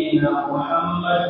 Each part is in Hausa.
نبينا محمد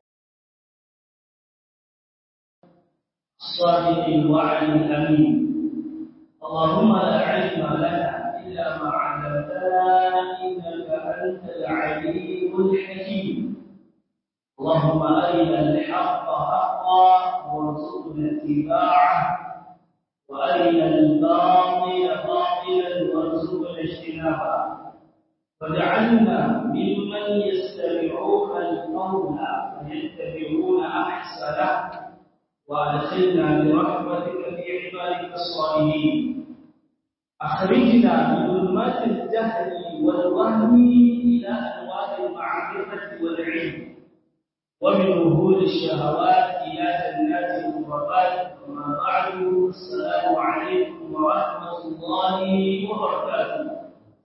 الصادق الوعد الأمين اللهم لا علم لنا إلا ما علمتنا إنك أنت العليم الحكيم اللهم أرنا الحق حقا وارزقنا اتباعه وأرنا الباطل باطلا وارزقنا اجتنابه واجعلنا ممن يستمعون القول فيتبعون أحسنه وأدخلنا برحمتك في عبادك الصالحين أخرجنا من ظلمات الجهل والوهم إلى أنوار المعرفة والعلم ومن وهول الشهوات إلى جنات الغربات وما بعد السلام عليكم ورحمة الله وبركاته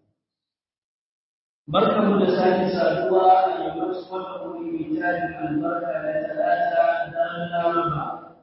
barkamu da sake saduwa a yammacin wannan wuri mai tarin albarka da talata da laraba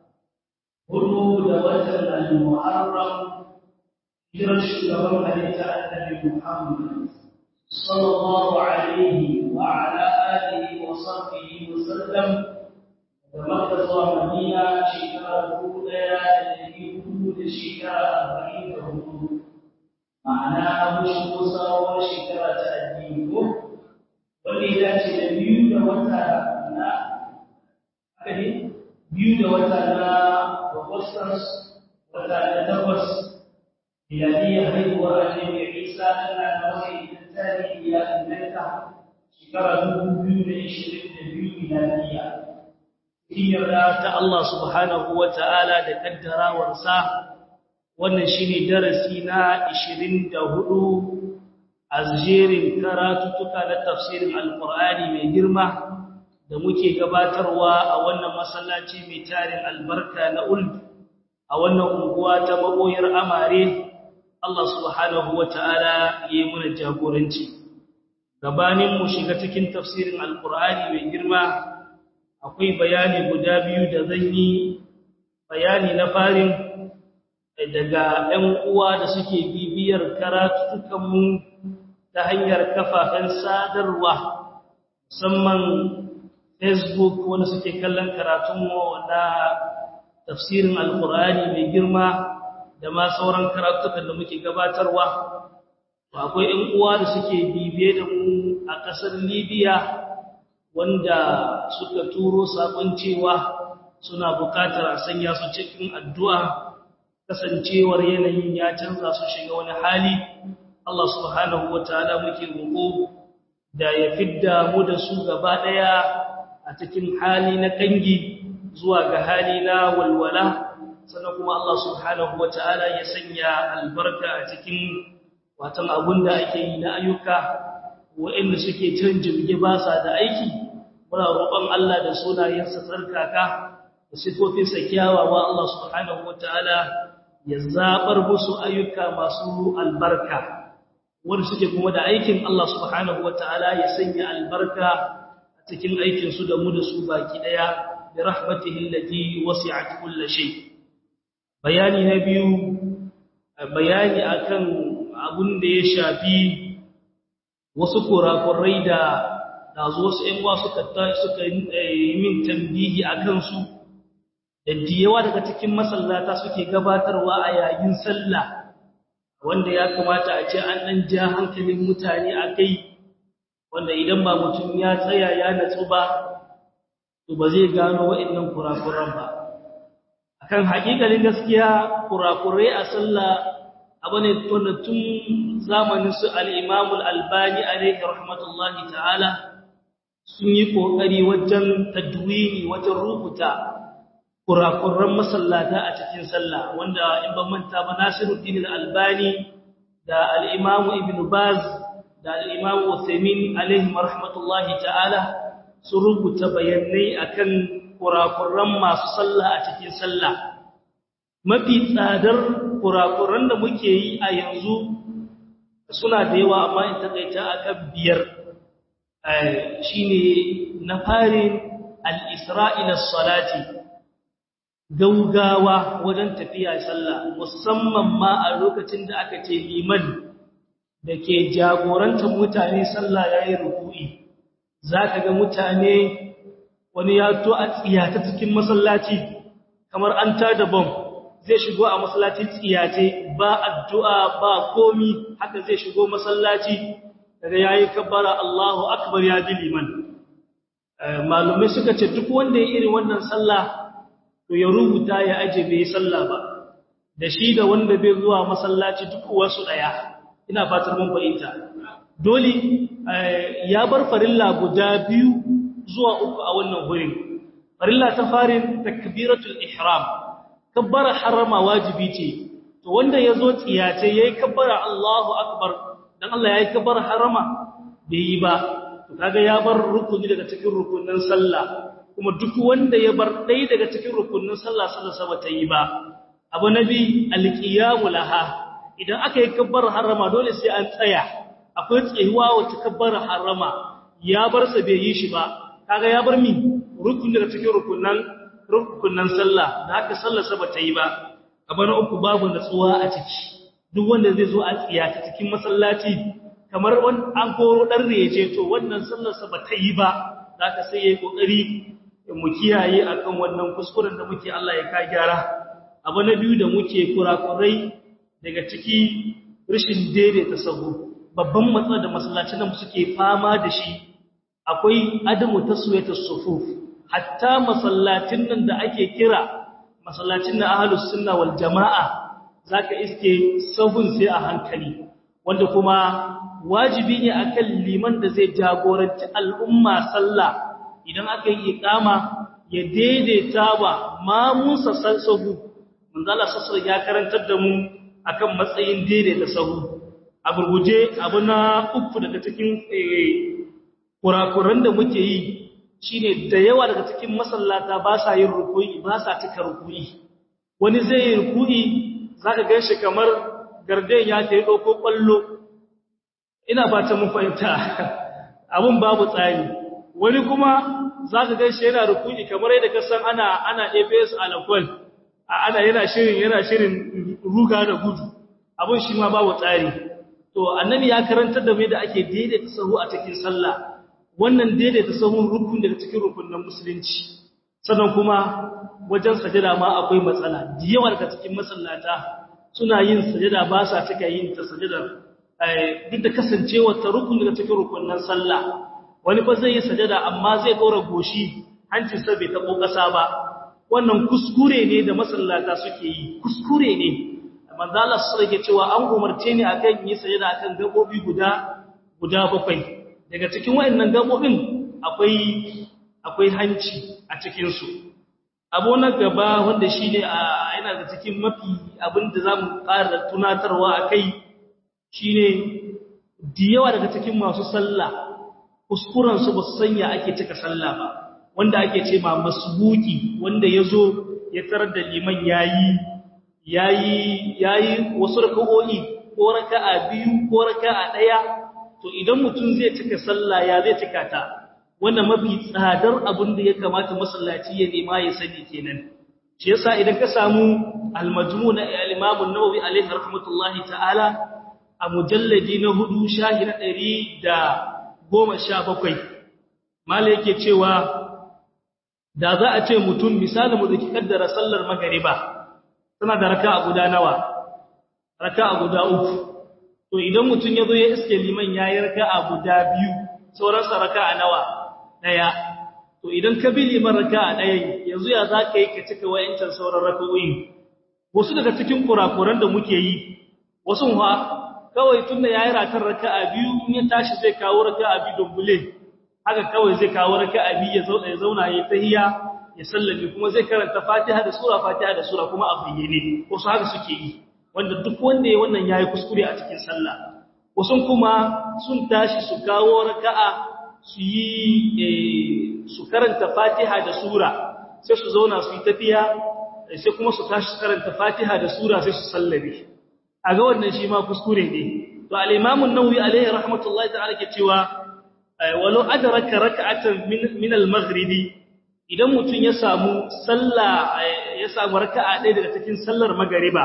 hudu da watan al-muharram hijirar shugaban halitta annabi muhammad sallallahu alaihi wa ala alihi wa sahbihi wa sallam da makka zuwa madina shekara dubu daya da dari hudu da shekara arba'in da hudu ma'ana mun shigo sabon shekara ta addini ko wanda ya dace da biyu da wata na haka ne biyu da wata na Augustus wata na takwas miladiyya haihuwar annabi Isa tana da wani tarihi ya inganta shekara dubu biyu da ishirin da biyu miladiyya hijira ta Allah subhanahu wa ta'ala da kaddarawarsa wannan shine darasi na 24 a jerin karatutuka na tafsirin alqur'ani mai girma da muke gabatarwa a wannan masallaci mai tarin albarka na uld a wannan unguwa ta maboyar amare Allah subhanahu wataala yayi mana jagoranci gabanin mu shiga cikin tafsirin alqur'ani mai girma akwai bayani guda biyu da zan yi bayani na farin daga ɗan uwa da suke bibiyar karatukanmu ta hanyar kafafen sadarwa musamman facebook wanda suke kallon karatunmu na tafsirin alkur'ani mai girma da ma sauran karatukan da muke gabatarwa akwai ɗan uwa da suke bibiye da mu a ƙasar libya wanda suka turo saƙon cewa suna buƙatar a sanya su cikin addu'a kasancewar yanayin ya canza su shiga wani hali Allah subhanahu wataala muke roƙo da ya fidda mu da su gaba daya a cikin hali na kangi zuwa ga hali na walwala sannan kuma Allah subhanahu wataala ya sanya albarka a cikin watan abunda ake yi na ayyuka waɗanda suke cin jirgi ba sa da aiki muna roƙon Allah da sunayensa tsarkaka da sifofinsa kyawawa Allah subhanahu wataala ya zabar musu ayyuka masu albarka wanda suke kuma da aikin Allah subhanahu wataala ya sanya albarka a cikin aikin su da mu da su baki daya bi rahmatihi allati wasi'at kulli shay bayani na biyu bayani akan abun da ya shafi wasu kurakurai da dazo wasu ƴan wasu suka suka yi min tambihi akan su da yawa daga cikin masallata suke gabatarwa a yayin sallah wanda ya kamata a ce an dan ja hankalin mutane akai wanda idan ba mutum ya tsaya ya natsu ba to ba zai gano wa'annan kurakuran ba akan hakikalin gaskiya kurakurai a sallah abane tunda tun zamanin su al-Imam al-Albani alayhi rahmatullahi ta'ala sun yi kokari wajen tadwini wajen rubuta kurakuran masallata a cikin sallah wanda in ban manta ba Nasiruddin al-Albani da al-Imam Ibn Baz da al-Imam Uthaymeen alaihi rahmatullahi ta'ala sun rubuta bayanai akan kurakuran masu sallah a cikin sallah mafi tsadar kurakuran da muke yi a yanzu suna da yawa amma in takaita akan biyar shine na farin al-isra'ila salati gaugawa wajen tafiya sallah musamman ma a lokacin da aka ce liman da ke jagorantar mutane sallah yayi ruku'i zaka ga mutane wani ya to a tsiyata cikin masallaci kamar an tada bom zai shigo a masallaci tsiyace ba addu'a ba komi haka zai shigo masallaci daga yayi kabbara Allahu akbar ya ji liman malumai suka ce duk wanda ya irin wannan sallah to ya rubuta ya aje bai sallah ba da shi da wanda bai zuwa masallaci duk wasu daya ina fatar mun fahimta dole ya bar farilla guda biyu zuwa uku a wannan gurin farilla ta farin takbiratul ihram kabbara harama wajibi ce to wanda yazo tsiyace yayi kabbara Allahu akbar dan Allah yayi kabbara harama bai yi ba to kaga ya bar rukuni daga cikin rukunin sallah kuma duk wanda ya bar dai daga cikin rukunin sallah sallah ba ta yi ba abu nabi alqiyamu laha idan aka yi kabbara harama dole sai an tsaya akwai tsayuwa wacce kabbara harama ya bar sa bai yi shi ba kaga ya bar mi rukuni daga cikin rukunan rukunan sallah da haka sallar sa bata yi ba kamar uku babu natsuwa a ciki duk wanda zai zo a tsiyata cikin masallaci kamar wani an koro dan reje to wannan sallar sa bata yi ba zaka sai yayi kokari mu kiyaye akan wannan kuskuren da muke Allah ya ka gyara abu na biyu da muke kurakurai daga ciki rashin daidaita sahu babban matsalar da masallacin nan suke fama da shi akwai adamu taswiyatus sufuf hatta masallacin nan da ake kira masallacin na ahlus sunna wal jamaa zaka iske sahun sai a hankali wanda kuma wajibi ne akan liman da zai jagoranci al'umma sallah idan aka yi iqama ya daidaita wa mamusa sahu manzo Allah sallallahu ya karantar da mu akan matsayin daidaita sahu a gurguje abu na uku daga cikin kurakuran da muke yi shine da yawa daga cikin masallata ba sa yin ruku'i ba sa cika ruku'i wani zai yi ruku'i zaka ganshi kamar garden ya tayi dauko kwallo ina fata mun fahimta abun babu tsari wani kuma zaka ganshi yana ruku'i kamar yadda ka san ana ana APS alakwal ana yana shirin yana shirin ruga da gudu abun shi ma babu tsari to annabi ya karantar da mu da ake daidaita sahu a cikin sallah wannan daidaita sahun rukun daga cikin rukunin musulunci sannan kuma wajen sajada ma akwai matsala da yawa daga cikin masallata suna yin sajada ba sa cika yin ta sajada duk da kasancewa ta rukun daga cikin rukunin sallah wani fa zai yi sajada amma zai dora goshi hancin sa bai tabo kasa ba wannan kuskure ne da masallata suke yi kuskure ne manzo Allah sallallahu alaihi cewa an umarce ni akan yi sajada akan gabobi guda guda bakwai daga cikin wayannan gabobin akwai akwai hanci a cikin su abu na gaba wanda shine yana da cikin mafi abinda zamu ƙara tunatarwa akai shine diyawa daga cikin masu sallah kuskuren su basu sanya ake cika sallah ba wanda ake ce ma masbuki wanda yazo ya tarar da liman yayi yayi yayi wasu raka'o'i ko raka'a biyu ko raka'a daya to idan mutum zai cika sallah ya zai cika ta wannan mafi tsadar abin da ya kamata masallaci ya nema ya sani kenan shi yasa idan ka samu al-majmu' na al-imam an-nawawi alayhi rahmatullahi ta'ala a mujalladi na hudu shahi na 117 mala yake cewa da za a ce mutum misali mu dake kaddara sallar magriba tana da raka'a guda nawa raka'a guda uku to idan mutum ya zo ya iske liman yayi raka'a guda biyu sauran sa raka'a nawa daya to idan ka bi liman raka'a daya yanzu ya zaka yi ka cika wayancan sauran raka'o'i wasu daga cikin kurakuran da muke yi wasu ha kawai tunda yayi ratar raka'a biyu in ya tashi zai kawo raka'a biyu dubbule haka kawai zai kawo raka'a biyu ya zauna ya zauna ya tahiyya ya sallame kuma zai karanta Fatiha da sura Fatiha da sura kuma a bayyane wasu haka suke yi wanda duk wanda ya wannan yayi kuskure a cikin sallah wasu kuma sun tashi su kawo raka'a su yi su karanta Fatiha da sura sai su zauna su yi tafiya sai kuma su tashi su karanta Fatiha da sura sai su sallame a ga wannan shi ma kuskure ne to al-Imam an-Nawawi alaihi rahmatullahi ta'ala ke cewa walau adraka rak'atan min min al-maghribi idan mutum ya samu sallah ya samu raka'a ɗaya daga cikin sallar magariba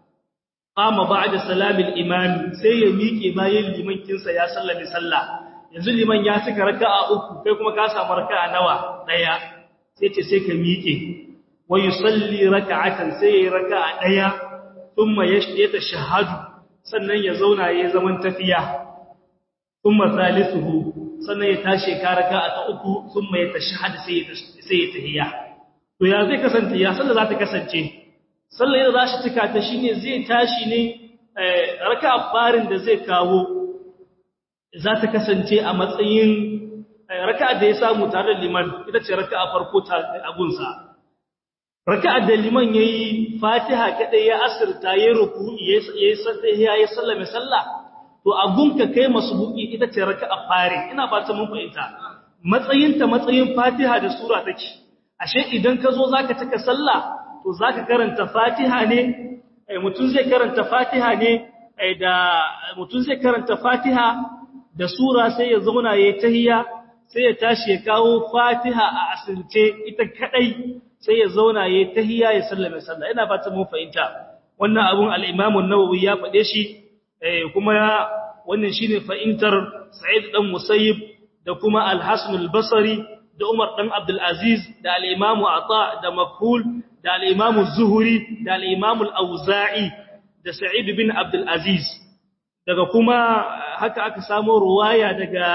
qama ba'da salamil imam sai ya miƙe bayan liman kinsa ya sallame sallah yanzu liman ya cika raka'a uku kai kuma ka samu raka'a nawa daya sai ce sai ka miƙe wa yusalli raka'atan sai yayi raka'a daya thumma yashhadu shahadu sannan ya zauna yayi zaman tafiya thumma salisuhu sannan ya tashi ka raka'a ta uku thumma ya tashahhadu sai ya sai ya tahiyya to ya zai kasance ya sallar za ta kasance sallar yadda za shi cika ta shine zai tashi ne raka'a farin da zai kawo za ta kasance a matsayin raka'a da ya samu tare da liman ita ce raka'a farko ta abunsa raka'a da liman yayi fatiha kadai ya asirta ya ruku'i yayi sahiha ya sallame sallah to agunka kai masbuki ita ce raka'a fare ina ba ta mun fahimta matsayinta matsayin fatiha da sura take ashe idan ka zo zaka cika sallah to zaka karanta fatiha ne mutum zai karanta fatiha ne da mutum zai karanta fatiha da sura sai ya zauna yayi tahiyya sai ya tashi ya kawo fatiha a asirce ita kadai sai ya zauna yayi tahiyya ya sallame sallah ina fata mun fahimta wannan abun al-Imam an-Nawawi ya fade shi kuma wannan shine fahimtar Sa'id dan Musayyib da kuma Al-Hasan al-Basri da Umar dan Abdul Aziz da al-Imam Ata da Makhul da al-Imam Az-Zuhri da al-Imam Al-Auza'i da Sa'id bin Abdul Aziz daga kuma haka aka samu ruwaya daga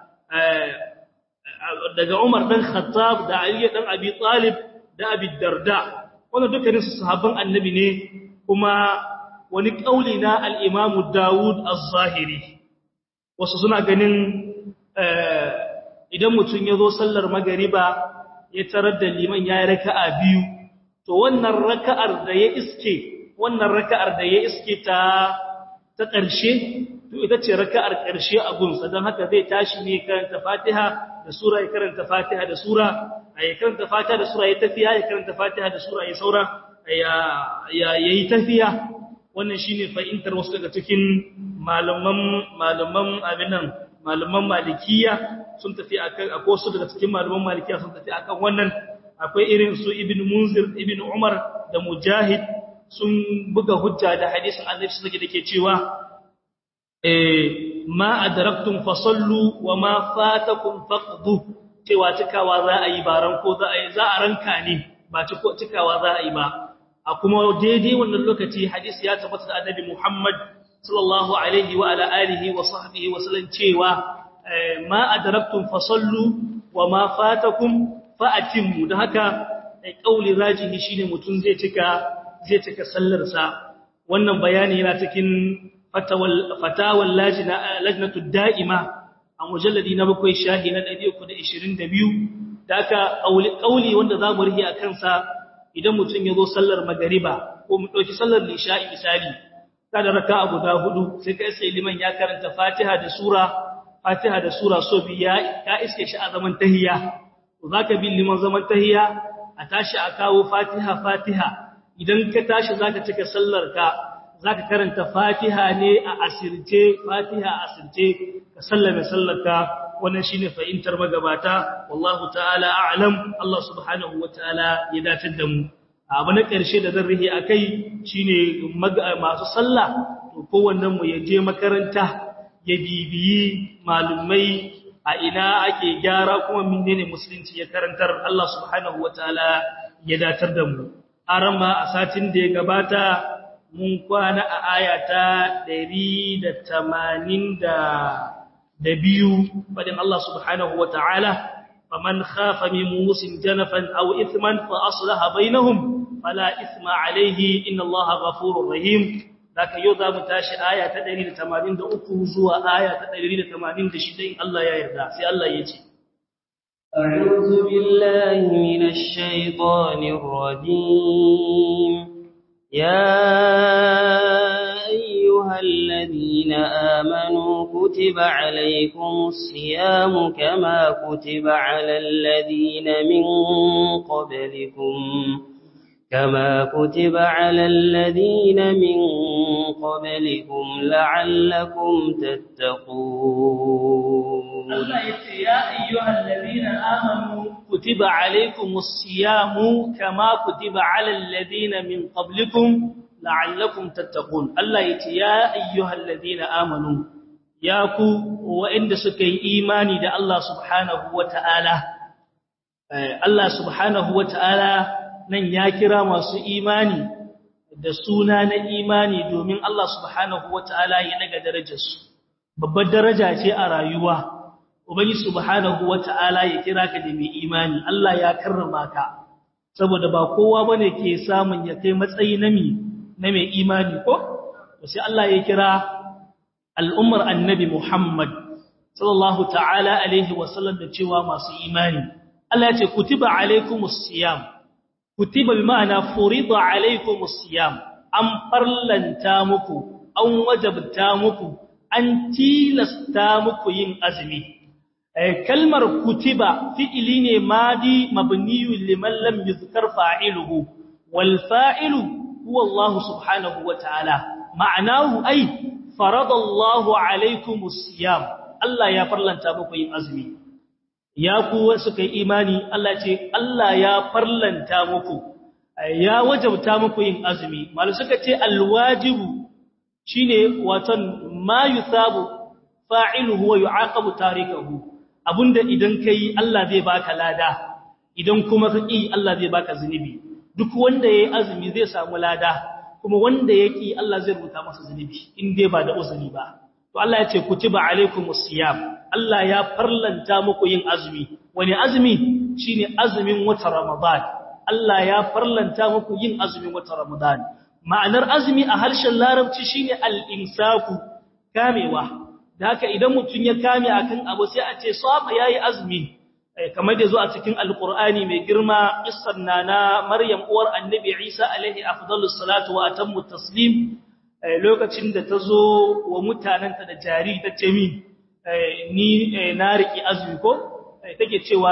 daga Umar dan Khattab da Ali dan Abi Talib da Abi Darda wannan dukkanin su sahabban annabi ne kuma wani kauli na al-Imam Dawud Az-Zahiri wasu suna ganin idan mutum ya zo sallar magariba ya tarar da liman ya yi raka'a biyu to wannan raka'ar da ya iske wannan raka'ar da ya iske ta ta ƙarshe to ita ce raka'ar ƙarshe a gunsa don haka zai tashi ne karanta Fatiha da sura ya karanta Fatiha da sura ya karanta Fatiha da sura ya tafiya ya karanta Fatiha da sura ya saura ya yayi tafiya wannan shine fa'intar wasu daga cikin malaman malaman abinan malaman malikiya sun tafi akan akwai wasu daga cikin malaman malikiya sun tafi akan wannan akwai irin su ibn munzir ibn umar da mujahid sun buga hujja da hadisin annabi sallallahu alaihi dake cewa eh ma adraktum fasallu wa ma fatakum faqdu cewa cikawa za a yi baran ko za a yi za a ranka ne ba cikawa za a yi ba a kuma daidai wannan lokaci hadisi ya tabbata da annabi Muhammad sallallahu alaihi wa ala alihi wa sahbihi wa sallam cewa ma adraktum fasallu wa ma fatakum fa'atimmu da haka kauli rajihi shine mutun zai cika zai cika sallar sa wannan bayani yana cikin fatawal fatawal lajna lajnatu da'ima a mujalladi na bakwai shahi na 322 da haka kauli wanda zamu rihi akan sa idan mutun yazo sallar magariba ko mu dauki sallar lisha'i misali kada raka'a guda hudu sai kai sai liman ya karanta Fatiha da sura Fatiha da sura so biya ya iske shi a zaman tahiyya to zaka bi liman zaman tahiyya a tashi a kawo Fatiha Fatiha idan ka tashi zaka cika sallar ka zaka karanta Fatiha ne a asirce Fatiha a asirce ka sallame sallar ka wannan shine fa'intar magabata wallahu ta'ala a'lam Allah subhanahu wataala ya datar da mu abu na ƙarshe da zan rihe akai shine masu sallah to kowannen mu ya je makaranta ya bibiyi malumai a ina ake gyara kuma menene musulunci ya karantar Allah subhanahu wataala ya datar da mu arama a satin da ya gabata mun kwana a ayata 182 fadin Allah subhanahu wataala faman khafa min musin janafan aw ithman fa aslaha bainahum fala ithma alayhi inna Allaha ghafurur rahim Daka yau za mu tashi aya ta 183 zuwa aya ta 186 in Allah ya yarda sai Allah ya ce أعوذ بالله من الشيطان الرجيم يا أيها الذين آمنوا كتب عليكم الصيام كما كتب على الذين من قبلكم كما كتب على الذين من قبلكم لعلكم تتقون الله يا أيها الذين آمنوا كتب عليكم الصيام كما كتب على الذين من قبلكم لعلكم تتقون الله يا أيها الذين آمنوا ya ku waɗanda suka yi imani da Allah subhanahu wata'ala Allah subhanahu wata'ala nan ya kira masu imani da suna na imani domin Allah subhanahu wata'ala ya daga darajarsu babbar daraja ce a rayuwa ubangi subhanahu wata'ala ya kira ka da mai imani Allah ya karrama ka saboda ba kowa bane ke samun ya kai matsayi na mi na mai imani ko to sai Allah ya kira al'ummar annabi Muhammad sallallahu ta'ala alaihi wa sallam da cewa masu imani Allah ya ce kutiba alaikumus siyam kutiba bi ma'ana furida alaikumus siyam an farlanta muku an wajabta muku an tilasta muku yin azumi kalmar kutiba fi'ili ne madi mabniyun liman lam yuzkar fa'iluhu wal fa'ilu huwa Allah subhanahu wa ta'ala ma'anahu ai faradallahu alaikumus siyam Allah ya farlanta muku yin azumi ya ku suka yi imani Allah ce Allah ya farlanta muku ya wajabta muku yin azumi malu suka ce alwajibu shine watan ma yusabu fa'iluhu wa yu'aqabu tarikahu abunda idan kai Allah zai baka lada idan kuma ka ki Allah zai baka zunubi duk wanda yayi azumi zai samu lada kuma wanda yaki Allah zai rubuta masa zunubi in dai ba da uzuri ba to Allah ya ce kutiba alaikumus siyam Allah ya farlanta muku yin azumi wani azumi shine azumin wata Ramadan Allah ya farlanta muku yin azumin wata Ramadan ma'anar azumi a harshen larabci shine al-imsaku kamewa da haka idan mutum ya kame akan abu sai a ce saba yayi azumi kamar da zo a cikin alqur'ani mai girma qissar nana maryam uwar annabi isa alaihi afdalus salatu wa atammu taslim lokacin da ta zo wa mutanenta da jari ta ce min ni na riki azumi ko take cewa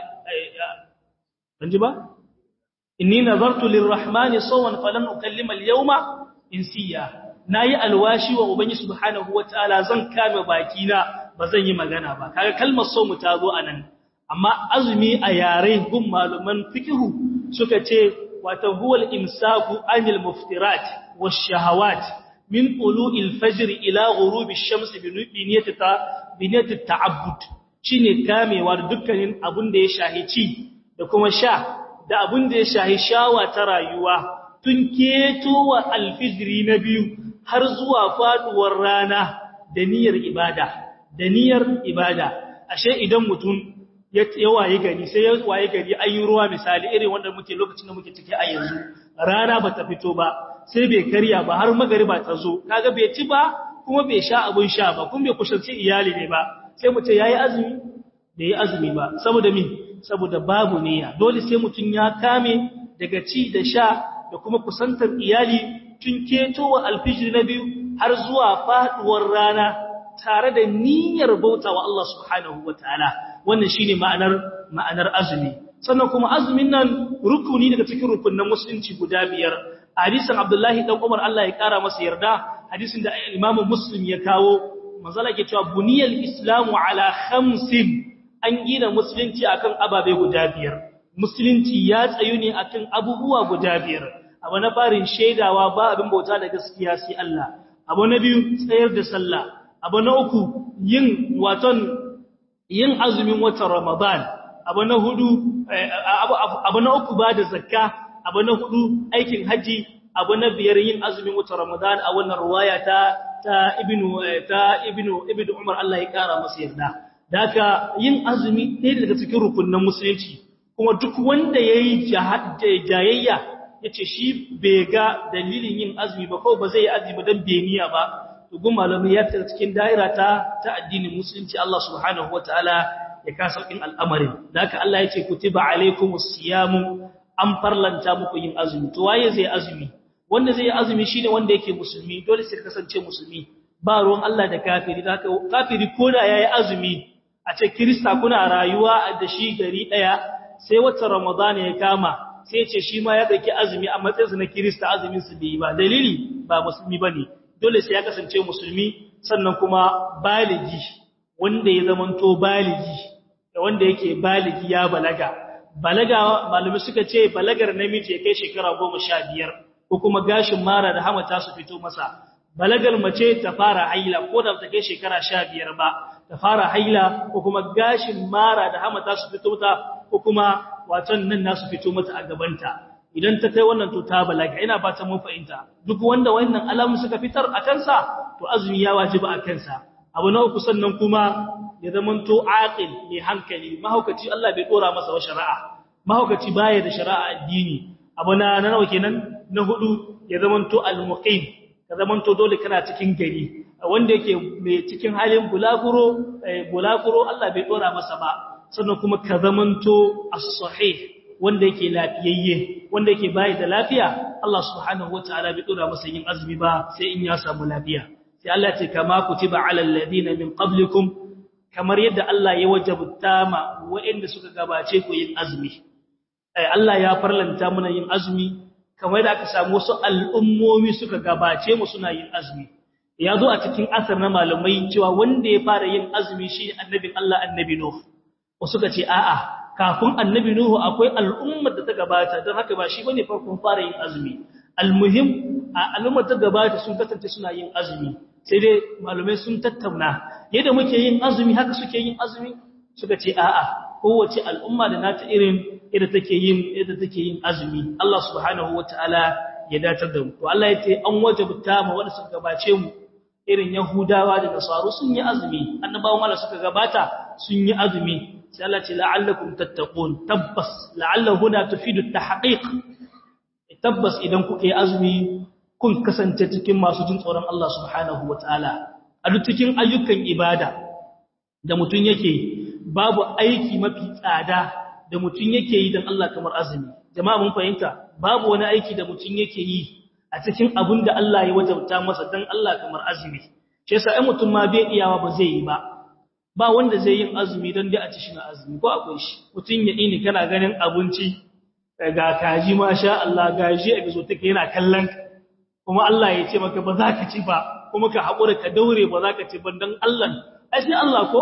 ban ji ba inni nazartu lirrahmani sawan falan ukallima alyawma insiya nayi alwashi wa ubangi subhanahu wataala zan kame bakina bazan yi magana ba kaga kalmar so mu ta zo anan amma azumi a yare gun maluman fiqhu suka ce wato huwal imsaku anil muftirat wash-shahawat min tulu'il fajr ila ghurubi ash-shams bi niyyati ta bi niyyati ta'abbud shine kamewa da dukkanin abun da ya shahici da kuma sha da abun da ya shahi shawa ta rayuwa tun keto wa alfijiri na biyu har zuwa faduwar rana da niyyar ibada da niyyar ibada ashe idan mutum ya waye gari sai ya waye gari an yi ruwa misali irin wanda muke lokacin da muke ciki a yanzu rana ba ta fito ba sai bai karya ba har magariba ta zo kaga bai ci ba kuma bai sha abun sha ba kuma bai kusanci iyali ne ba sai mu ce yayi azumi bai yi azumi ba saboda min saboda babu niyya dole sai mutun ya kame daga ci da sha da kuma kusantar iyali tun ketowa alfijir na biyu har zuwa faduwar rana tare da niyyar bauta wa Allah subhanahu wataala wannan shine ma'anar ma'anar azumi sannan kuma azumin nan rukuni daga cikin rukunin musulunci guda biyar hadisin Abdullahi dan Umar Allah ya kara masa yarda hadisin da Imam Muslim ya kawo manzala ke cewa buniyal islamu ala khamsin an gina musulunci akan ababe guda biyar musulunci ya tsayu ne akan abubuwa guda biyar abu na farin shaidawa ba abin bauta da gaskiya sai Allah abu na biyu tsayar da sallah abu na uku yin waton yin azumin watan Ramadan abu na hudu abu na uku ba da zakka abu na hudu aikin haji abu na biyar yin azumin watan Ramadan a wannan ruwaya ta ta ibnu ta ibnu ibnu Umar Allah ya kara masa yarda daka yin azumi ɗaya daga cikin rukunin musulunci kuma duk wanda yayi jayayya yace shi bai ga dalilin yin azumi ba ko ba zai yi azumi dan beniya ba to gun malami ya tsaya cikin daira ta ta addinin musulunci Allah subhanahu wataala ya ka saukin al'amarin daka Allah yace kutiba alaikumus siyamu an farlanta muku yin azumi to waye zai azumi wanda zai yi azumi shine wanda yake musulmi dole sai kasance musulmi ba ruwan Allah da kafiri haka kafiri koda yayi azumi a ce kirista kuna rayuwa da shi gari daya sai wata ramadana ya kama sai ce shi ma ya dauki azumi a matsayinsa na kirista azumin su bai ba dalili ba musulmi bane dole sai ya kasance musulmi sannan kuma baligi wanda ya zamanto baligi da wanda yake baligi ya balaga balaga malumi suka ce balagar namiji ya kai shekara 15 ko kuma gashin mara da hamata su fito masa balagal mace ta fara haila ko da ta kai shekara 15 ba ta fara haila ko kuma gashin mara da hamata su fito ta ko kuma watan nan nasu fito mata a gabanta idan ta kai wannan to ta balaga ina fatan mun fahimta duk wanda wannan alamu suka fitar a kansa to azumi ya wajiba a kansa abu na uku sannan kuma ya zamanto aqil mai hankali mahaukaci Allah bai dora masa wa shari'a mahaukaci baya da shari'a addini abu na nawa kenan na hudu ya zamanto al-muqim ka zamanto dole kana cikin gari wanda yake mai cikin halin bulaguro bulaguro Allah bai dora masa ba sannan kuma ka zamanto as-sahih wanda yake lafiyayye wanda yake bai da lafiya Allah subhanahu wataala bai dora masa yin azumi ba sai in ya samu lafiya sai Allah ce kama kutiba alal ladina min qablikum kamar yadda Allah ya wajabta ma waɗanda suka gabace ku yin azumi Allah ya farlanta muna yin azumi kamar da aka samu wasu al'ummomi suka gabace mu suna yin azumi ya zo a cikin asar na malamai cewa wanda ya fara yin azumi shi annabin Allah annabi Nuh wasu ka ce a'a kafin annabi Nuhu akwai al'ummar da ta gabata don haka ba shi bane farkon fara yin azumi almuhim a al'ummar ta gabata sun kasance suna yin azumi sai dai malamai sun tattauna yadda muke yin azumi haka suke yin azumi suka ce a'a kowace al'umma da nata irin yadda take yin yadda take yin azumi Allah subhanahu wataala ya datar da mu to Allah ya ce an wajabta mu wanda suka gabace mu irin yahudawa da nasaru sun yi azumi annabawan Allah suka gabata sun yi azumi sai Allah ce la'allakum tattaqun tabbas la'alla huna tufidu tahqiq tabbas idan kuka yi azumi kun kasance cikin masu jin tsoron Allah subhanahu wataala a duk cikin ayyukan ibada da mutun yake babu aiki mafi tsada da mutun yake yi dan Allah kamar azumi jama'a mun fahimta babu wani aiki da mutun yake yi a cikin abin da Allah ya wajabta masa dan Allah kamar azumi shi yasa ai mutum ma bai iyawa ba zai yi ba ba wanda zai yin azumi don dai a ci shi na azumi ko akwai shi mutum ya ini kana ganin abinci ga kaji masha Allah gaji a bizo take yana kallon kuma Allah ya ce maka ba za ka ci ba kuma ka haƙura ka daure ba za ka ci ba don Allah ai sai Allah ko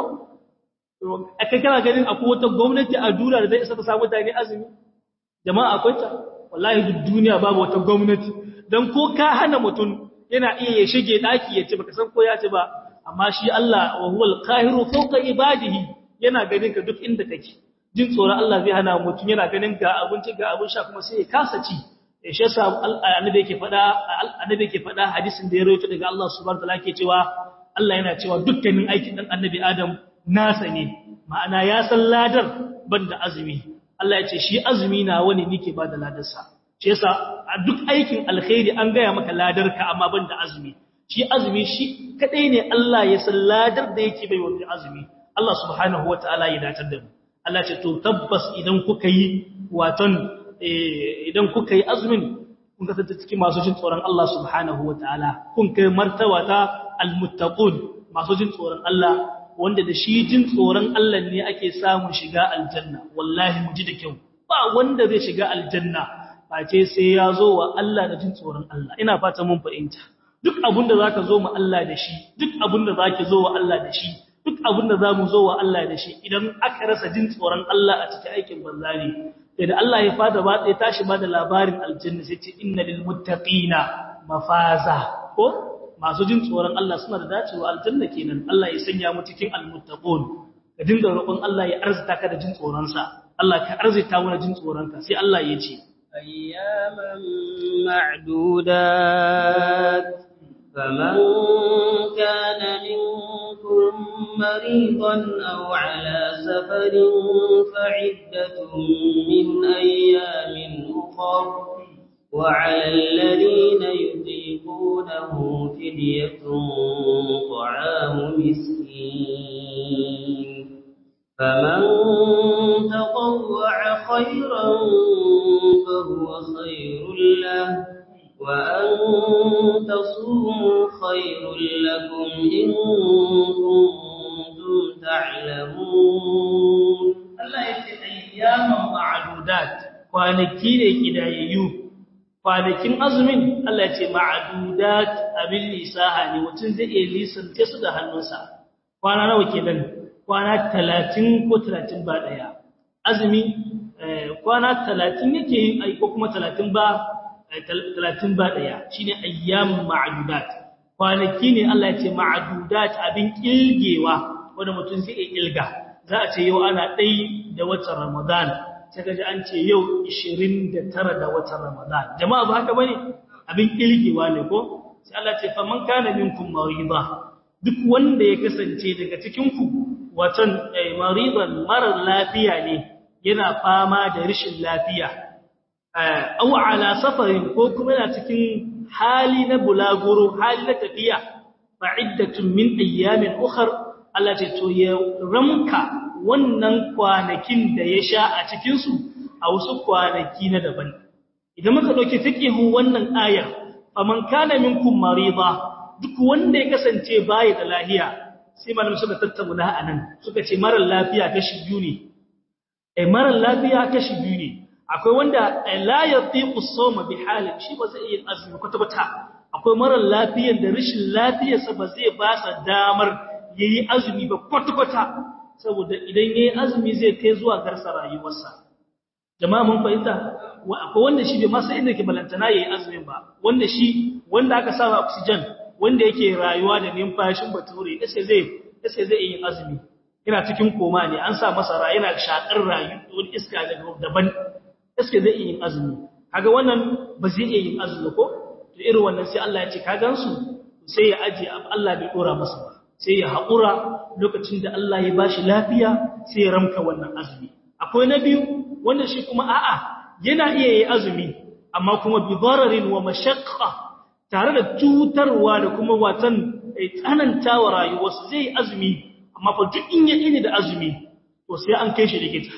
kai kana ganin akwai wata gwamnati a duniya da zai isa ta samu mutane azumi jama'a akwai ta wallahi duk duniya babu wata gwamnati dan ko ka hana mutum yana iya ya shige daki ya ci baka san ko ya ci ba amma shi Allah wa huwal qahiru fawqa ibadihi yana ganin ka duk inda kake jin tsoron Allah zai hana mutum yana ganin ga abinci ga abin sha kuma sai ya kasa ci eh shi yasa annabi yake faɗa annabi yake faɗa hadisin da ya rawaito daga Allah subhanahu wataala yake cewa Allah yana cewa dukkanin aikin dan annabi Adam nasa ne ma'ana ya san ladar banda azumi Allah ya ce shi azumi na wani nike ba da ladarsa shi yasa a duk aikin alkhairi an gaya maka ladarka amma banda azumi shi azumi shi kadai ne Allah ya san ladar da yake bai wani azumi Allah subhanahu wataala ya datar da mu Allah ce to tabbas idan kuka yi waton idan kuka yi azumin kun kasance cikin masu jin tsoron Allah subhanahu wataala kun kai martaba ta almuttaqun masu jin tsoron Allah wanda da shi jin tsoron Allah ne ake samun shiga aljanna wallahi mu ji da kyau ba wanda zai shiga aljanna face sai ya zo wa Allah da jin tsoron Allah ina fata mun fahimta duk abinda zaka zo mu Allah da shi duk abinda zaki zo wa Allah da shi duk abinda zamu zo wa Allah da shi idan aka rasa jin tsoron Allah a cikin aikin banza ne da Allah ya fada ba sai tashi ba da labarin aljanna sai ce inna lil muttaqina mafaza ko masu jin tsoron Allah suna da dacewa aljanna kenan Allah ya sanya mu cikin almuttaqun ka dinga roƙon Allah ya arzita ka da jin tsoron sa Allah ka arzita mu da jin tsoron ka sai Allah ya ce ayyaman ma'dudat faman kana minkum maridan aw ala safarin fa'iddatun min ayyamin ukhra وعلى الذين يطيقونه فدية طعام مسكين فمن تطوع خيرا فهو خير له وأن تصوموا خير لكم إن كنتم تعلمون الله يتي أياما معدودات kwanaki ne kidayayyu kwanakin azumin Allah ya ce ma'adudat abin lisaha ne mutum zai iya lisance su da hannunsa kwana nawa kenan kwana 30 ko 30 ba daya azumi kwana 30 yake ai ko kuma 30 ba 30 ba daya shine ayyamun ma'adudat kwanaki ne Allah ya ce ma'adudat abin kilgewa wanda mutum zai ilga za a ce yau ana ɗai da watan Ramadan sai kaji an ce yau 29 da watan Ramadan jama'a ba haka bane abin kilgewa ne ko sai Allah ce faman kana minkum marida duk wanda ya kasance daga cikin ku watan maridan marar lafiya ne yana fama da rashin lafiya aw ala safarin ko kuma yana cikin hali na bulaguro hali na tafiya fa'iddatun min ayyamin ukhra Allah ce to ya ramka wannan kwanakin da ya sha a cikin su a wasu kwanaki na daban idan muka dauki fiqihu wannan aya faman kana minkum marida duk wanda ya kasance bai da lafiya sai malamin suka tattauna anan suka ce marar lafiya kashi biyu ne eh marar lafiya kashi biyu ne akwai wanda la yatiqu as-sawma bi halin shi ba zai yi azumi kwata kwata akwai marar lafiyar da rashin lafiyarsa ba zai ba sa damar yayi azumi ba kwata kwata saboda idan yayi azumi zai kai zuwa garsa rayuwarsa jama'a mun fahimta akwai wanda shi bai masa inda ke balantana yayi azumin ba wanda shi wanda aka sa oxygen wanda yake rayuwa da numfashin bature sai zai sai zai yi azumi yana cikin koma ne an sa masa ra yana shakar rayu wani iska daban iska zai yi azumi kaga wannan ba zai iya yin azumi ko to irin wannan sai Allah ya ce ka gansu sai ya aje Allah bai dora masa ba sai ya haƙura lokacin da Allah ya bashi lafiya sai ya ramka wannan azumi akwai na biyu wanda shi kuma a'a yana iya yi azumi amma kuma bi dararin wa mashaqqa tare da cutarwa da kuma watan tsanantawa rayuwarsa zai yi azumi amma fa duk in ya ini da azumi to sai an kai shi likita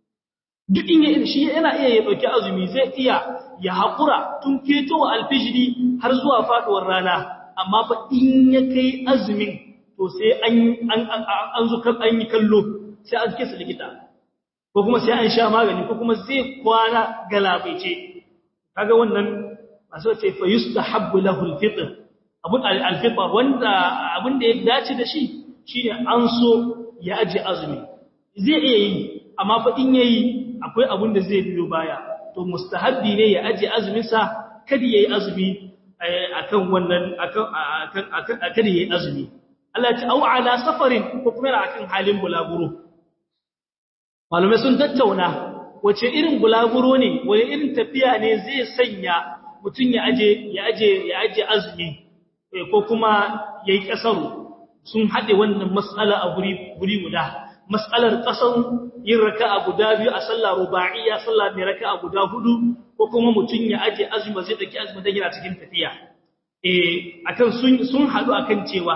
duk in ya ini shi yana iya ya dauki azumi zai iya ya haƙura tun ketowa alfijiri har zuwa faduwar rana amma fa in ya kai azumin to sai an an an zo kan an yi kallo sai an kisa likita ko kuma sai an sha magani ko kuma zai kwana galabaice kaga wannan masu ce fa yustahabbu lahu alfitr abun alfitr wanda abun da ya dace da shi shine an so ya aje azumi zai iya yi amma fa in yayi akwai abun da zai biyo baya to mustahabbi ne ya aje azumin sa kada yayi azumi akan wannan akan akan akan kada yayi azumi Allah ya ce au ala safarin ko kuma akan halin bulaguro malume sun tattauna wace irin bulaguro ne wani irin tafiya ne zai sanya mutun ya aje ya aje ya aje azumi ko kuma yayi kasaru sun hade wannan mas'ala a guri guri guda mas'alar kasan yin raka'a guda biyu a sallah ruba'iyya sallah mai raka'a guda hudu ko kuma mutun ya aje azumi zai dake azumi da yana cikin tafiya eh akan sun sun hadu akan cewa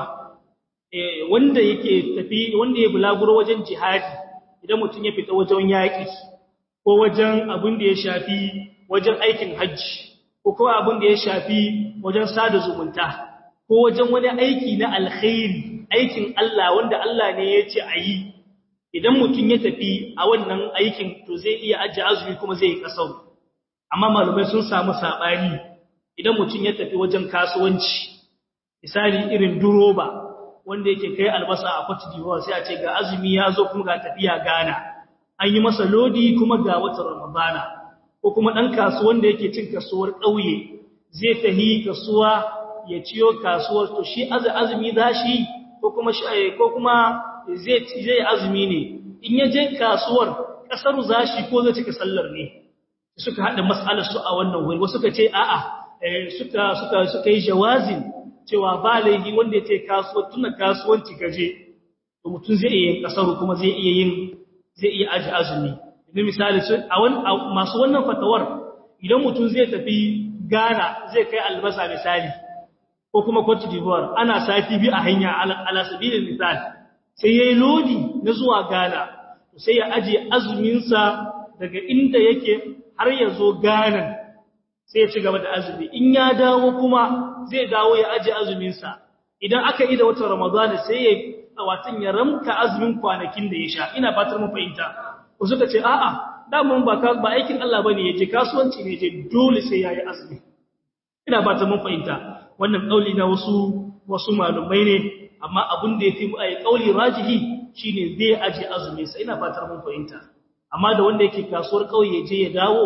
eh wanda yake tafi wanda ya bulaguro wajen jihadi idan mutun ya fita wajen yaki ko wajen abin da ya shafi wajen aikin hajji ko kuma abin da ya shafi wajen sada zumunta ko wajen wani aiki na alkhairi aikin Allah wanda Allah ne ya ce a yi idan mutum ya tafi a wannan aikin to zai iya ajiye azumi kuma zai yi kasau amma malumai sun samu sabani idan mutum ya tafi wajen kasuwanci misali irin duroba wanda yake kai albasa a Cote d'Ivoire sai a ce ga azumi ya zo kuma ga tafiya Ghana an yi masa lodi kuma ga watan Ramadana ko kuma dan kasuwan da yake cin kasuwar ƙauye zai tahi kasuwa ya ciyo kasuwar to shi azumi zashi ko kuma ko kuma zai zai azumi ne in ya je kasuwar kasar zashi ko zai cika sallar ne suka hada mas'alar su a wannan wuri wasu suka ce a'a suka suka suka yi jawazin cewa ba laifi wanda ya ce kasuwar tuna kasuwanci gaje to mutum zai iya yin kasar kuma zai iya yin zai iya aji azumi idan misali a masu wannan fatawar idan mutum zai tafi Ghana zai kai albasa misali ko kuma Cote d'Ivoire ana sati bi a hanya ala sabilin misal sai yayi lodi na zuwa Ghana to sai ya aje azumin sa daga inda yake har ya zo Ghana sai ya ci gaba da azumi in ya dawo kuma zai dawo ya aje azumin sa idan aka yi da watan Ramadan sai ya watan ya ramka azumin kwanakin da ya sha ina fatar mun fahimta ko suka ce a'a damun ba ba aikin Allah bane yaje kasuwanci ne yaje dole sai yayi azumi ina fatar mun fahimta wannan kauli na wasu wasu malumai ne amma abin da yafi ai kauli rajihi shine zai aje azumi sai ina fatar mun fahimta amma da wanda yake kasuwar kauye je ya dawo to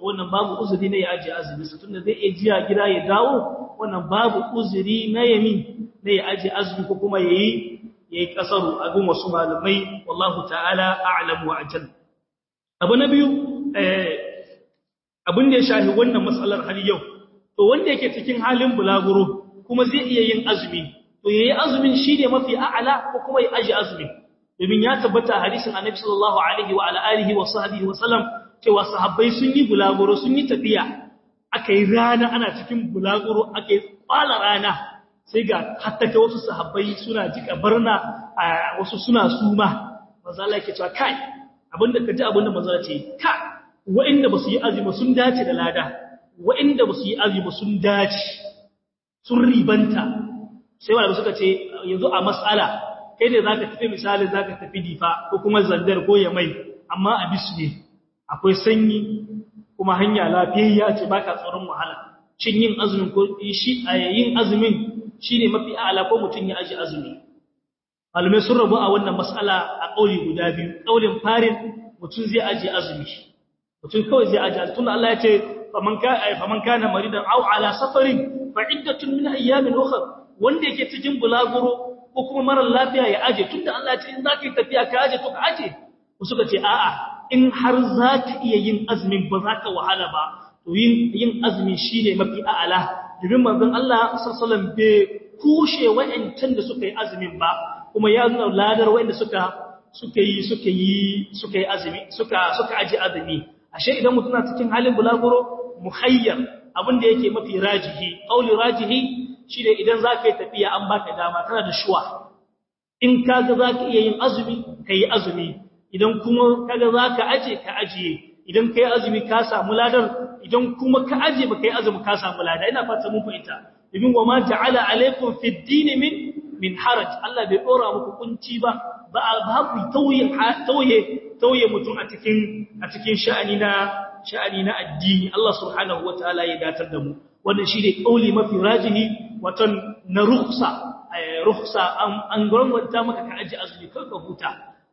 wannan babu uzuri ne ya aje azumi su tunda zai iya jiya gida ya dawo wannan babu uzuri na yami ne ya aje azumi ko kuma yayi yayi kasaru a gun wasu malamai wallahu ta'ala a'lamu wa ajal abu na biyu eh abin da ya shafi wannan matsalar har yau to wanda yake cikin halin bulaguro kuma zai iya yin azumi to yayi azumin shine mafi a'ala ko kuma ya aje azumi domin ya tabbata hadisin annabi sallallahu alaihi wa ala alihi wa sahbihi wa sallam cewa sahabbai sun yi bulaguro sun yi tafiya aka yi rana ana cikin bulaguro aka yi kwala rana sai ga hatta kai wasu sahabbai suna jika barna wasu suna suma manzo Allah yake cewa kai abinda ka ji abinda manzo ce ka wa'inda basu yi azumi sun dace da lada wa'inda basu yi azumi sun dace sun ribanta sai wanda suka ce yanzu a mas'ala kai ne zaka tafi misali zaka tafi difa ko kuma zandar ko yamai amma a bisu ne akwai sanyi kuma hanya lafiyayya ce baka tsoron wahala shin yin azumin ko shi yin azumin shine mafi a'ala ko mutun ya aji azumi malume sun rabu a wannan mas'ala a kauli guda biyu kaulin farin mutun zai aji azumi mutun kawai zai aji azumi tunda Allah ya ce faman ka faman kana maridan aw ala safarin fa iddatun min ayyamin ukhra wanda yake cikin bulaguro ko kuma mara lafiya ya aje tunda Allah ya ce in zaka yi tafiya ka aje to ka aje suka ce a'a in har za ka iya yin azumin ba za ka wahala ba to yin azumi shi ne mafi a'ala domin manzon Allah sallallahu bai kushe wa'ancan da suka yi azumin ba kuma ya nuna ladar wa'anda suka suka yi suka yi suka yi azumi suka suka aje azumi ashe idan mutum na cikin halin bulaguro muhayyar abin da yake mafi rajihi qauli rajihi shine idan za ka yi tafiya an baka dama kana da shuwa in kaga za ka iya yin azumi ka yi azumi idan kuma kaga zaka aje ka ajiye idan kai azumi ka samu ladar idan kuma ka aje ba kai azumi ka samu lada ina fata mun fahimta domin wa ma ja'ala alaikum fid din min min haraj Allah bai dora muku kunci ba ba babu tauye tauye tauye mutum a cikin a cikin sha'ani na sha'ani na addini Allah subhanahu wataala ya datar da mu wannan shine kauli mafi rajihi watan na rukhsa rukhsa an gwamnata maka ka aje azumi kanka huta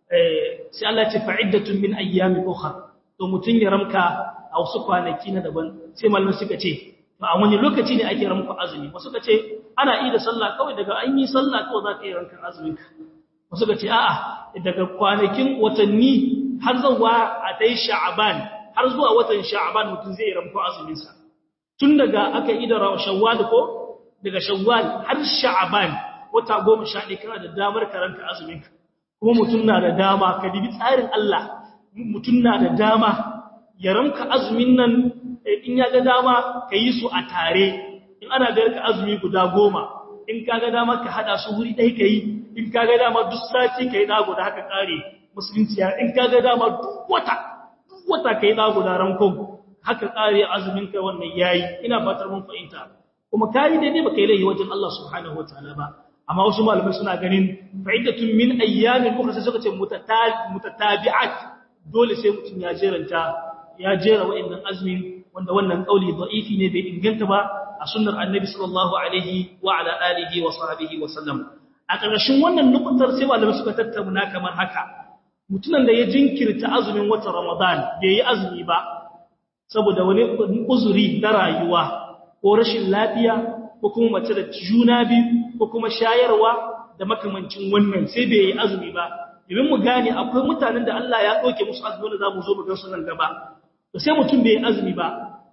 sai Allah ce fa'iddatun min ayyamin ukhra to mutun ya ramka a wasu kwanaki na daban sai malamin suka ce to a wani lokaci ne ake ramka azumi wasu suka ce ana yi da sallah kawai daga an yi sallah kawai za ka yi rankan azumin ka wasu suka ce a'a daga kwanakin watanni har zuwa a dai sha'aban har zuwa watan sha'aban mutun zai ramka azumin sa tun daga aka yi da shawwal ko daga shawwal har sha'aban wata 11 kana da damar karanta azumin ka kuma mutum na da dama ka dibi tsarin Allah mutum na da dama ya ramka azumin nan in ya ga dama ka yi su a tare in ana ga ka azumi guda goma in ka ga dama ka hada su wuri ɗaya ka yi in ka ga dama duk sati ka yi na guda haka ƙare musulunci ya in ka ga dama duk wata duk wata ka yi na guda rankon haka ƙare azumin ka wannan yayi ina fatar mun fahimta kuma ka yi daidai ba ka yi laifi wajen Allah subhanahu wa ta'ala ba amma wasu malamai suna ganin fa'idatun min ayyamin ukhra sai suka ce mutatabi'at dole sai mutum ya jeranta ya jera wa'annan azmin wanda wannan kauli da'ifi ne bai inganta ba a sunnar annabi sallallahu alaihi wa ala alihi wa sahbihi wa sallam a ƙarshen wannan nukutar sai malamai suka tattauna kamar haka mutumin da ya jinkirta azumin watan ramadan bai yi azumi ba saboda wani uzuri na rayuwa ko rashin lafiya ko kuma mace da juna biyu ko kuma shayarwa da makamancin wannan sai bai yi azumi ba domin mu gane akwai mutanen da Allah ya ɗauke musu azumi da zamu zo mu ga su nan gaba to sai mutum bai yi azumi ba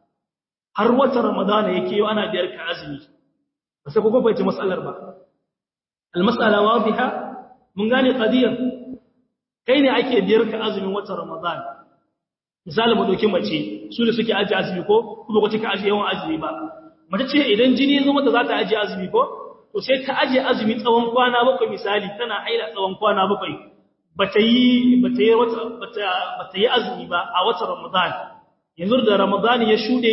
har wata ramadana yake yau ana biyar ka azumi ba sai kuma bai ci matsalar ba almas'ala wadiha mun gane qadiyar kai ne ake biyar ka azumin wata ramadan misali mu dauki mace su da suke aje azumi ko kuma ko take aje yawan azumi ba mace ce idan jini zo mata za ta aje azumi ko to sai ta aje azumi tsawon kwana bakwai misali tana haila tsawon kwana bakwai bata yi bata yi wata bata bata yi azumi ba a watan Ramadan yanzu da Ramadan ya shude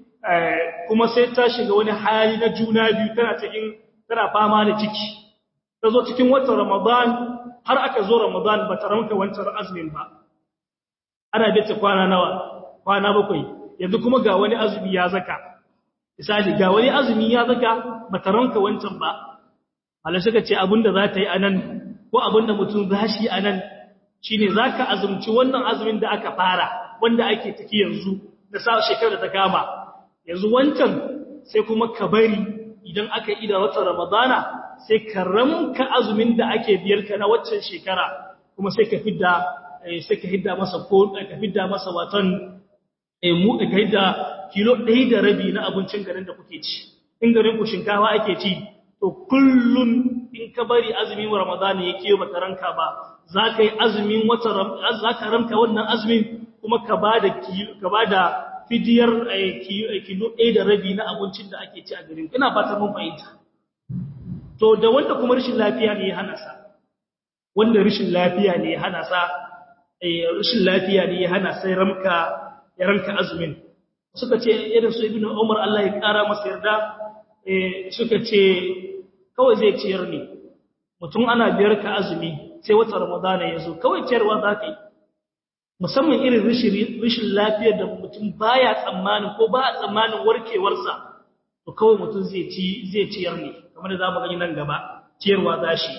kuma sai ta shiga wani hali na juna biyu tana cikin tana fama da ciki ta zo cikin watan Ramadan har aka zo Ramadan bata ranka wancan azumin ba ana bita kwana nawa kwana bakwai yanzu kuma ga wani azumi ya zaka misali ga wani azumi ya zaka bata ranka wancan ba Allah suka ce abinda za ta yi anan ko abinda mutum za shi anan shine zaka azumci wannan azumin da aka fara wanda ake ciki yanzu da sa shekarar da ta kama yanzu wancan sai kuma ka bari idan aka yi da watan ramadana sai ka ramka azumin da ake biyar ka na waccan shekara kuma sai ka fidda sai ka hidda masa ko ka fidda masa watan eh mu ka hidda kilo 1 da rabi na abincin garin da kuke ci in garin ku shinkafa ake ci to kullun in ka bari azumin ramadana yake ba ranka ba za ka yi azumin watan za ka ramka wannan azumin kuma ka bada ka bada fidiyar kilo ɗaya da rabi na abincin da ake ci a garin ina fatan mun fahimta to da wanda kuma rashin lafiya ne ya hana sa wanda rashin lafiya ne ya hana sa rashin lafiya ne ya hana sai ramka ya ranka azumin suka ce irin su ibnu umar Allah ya kara masa yarda suka ce kawai zai ciyar ne mutum ana biyar ka azumi sai wata ramadana ya zo kawai ciyarwa za ka yi musamman irin rashin lafiyar da mutum baya tsammanin ko ba a tsammanin warkewarsa to kawai mutum zai ci zai ciyar ne kamar da za mu gani nan gaba ciyarwa za shi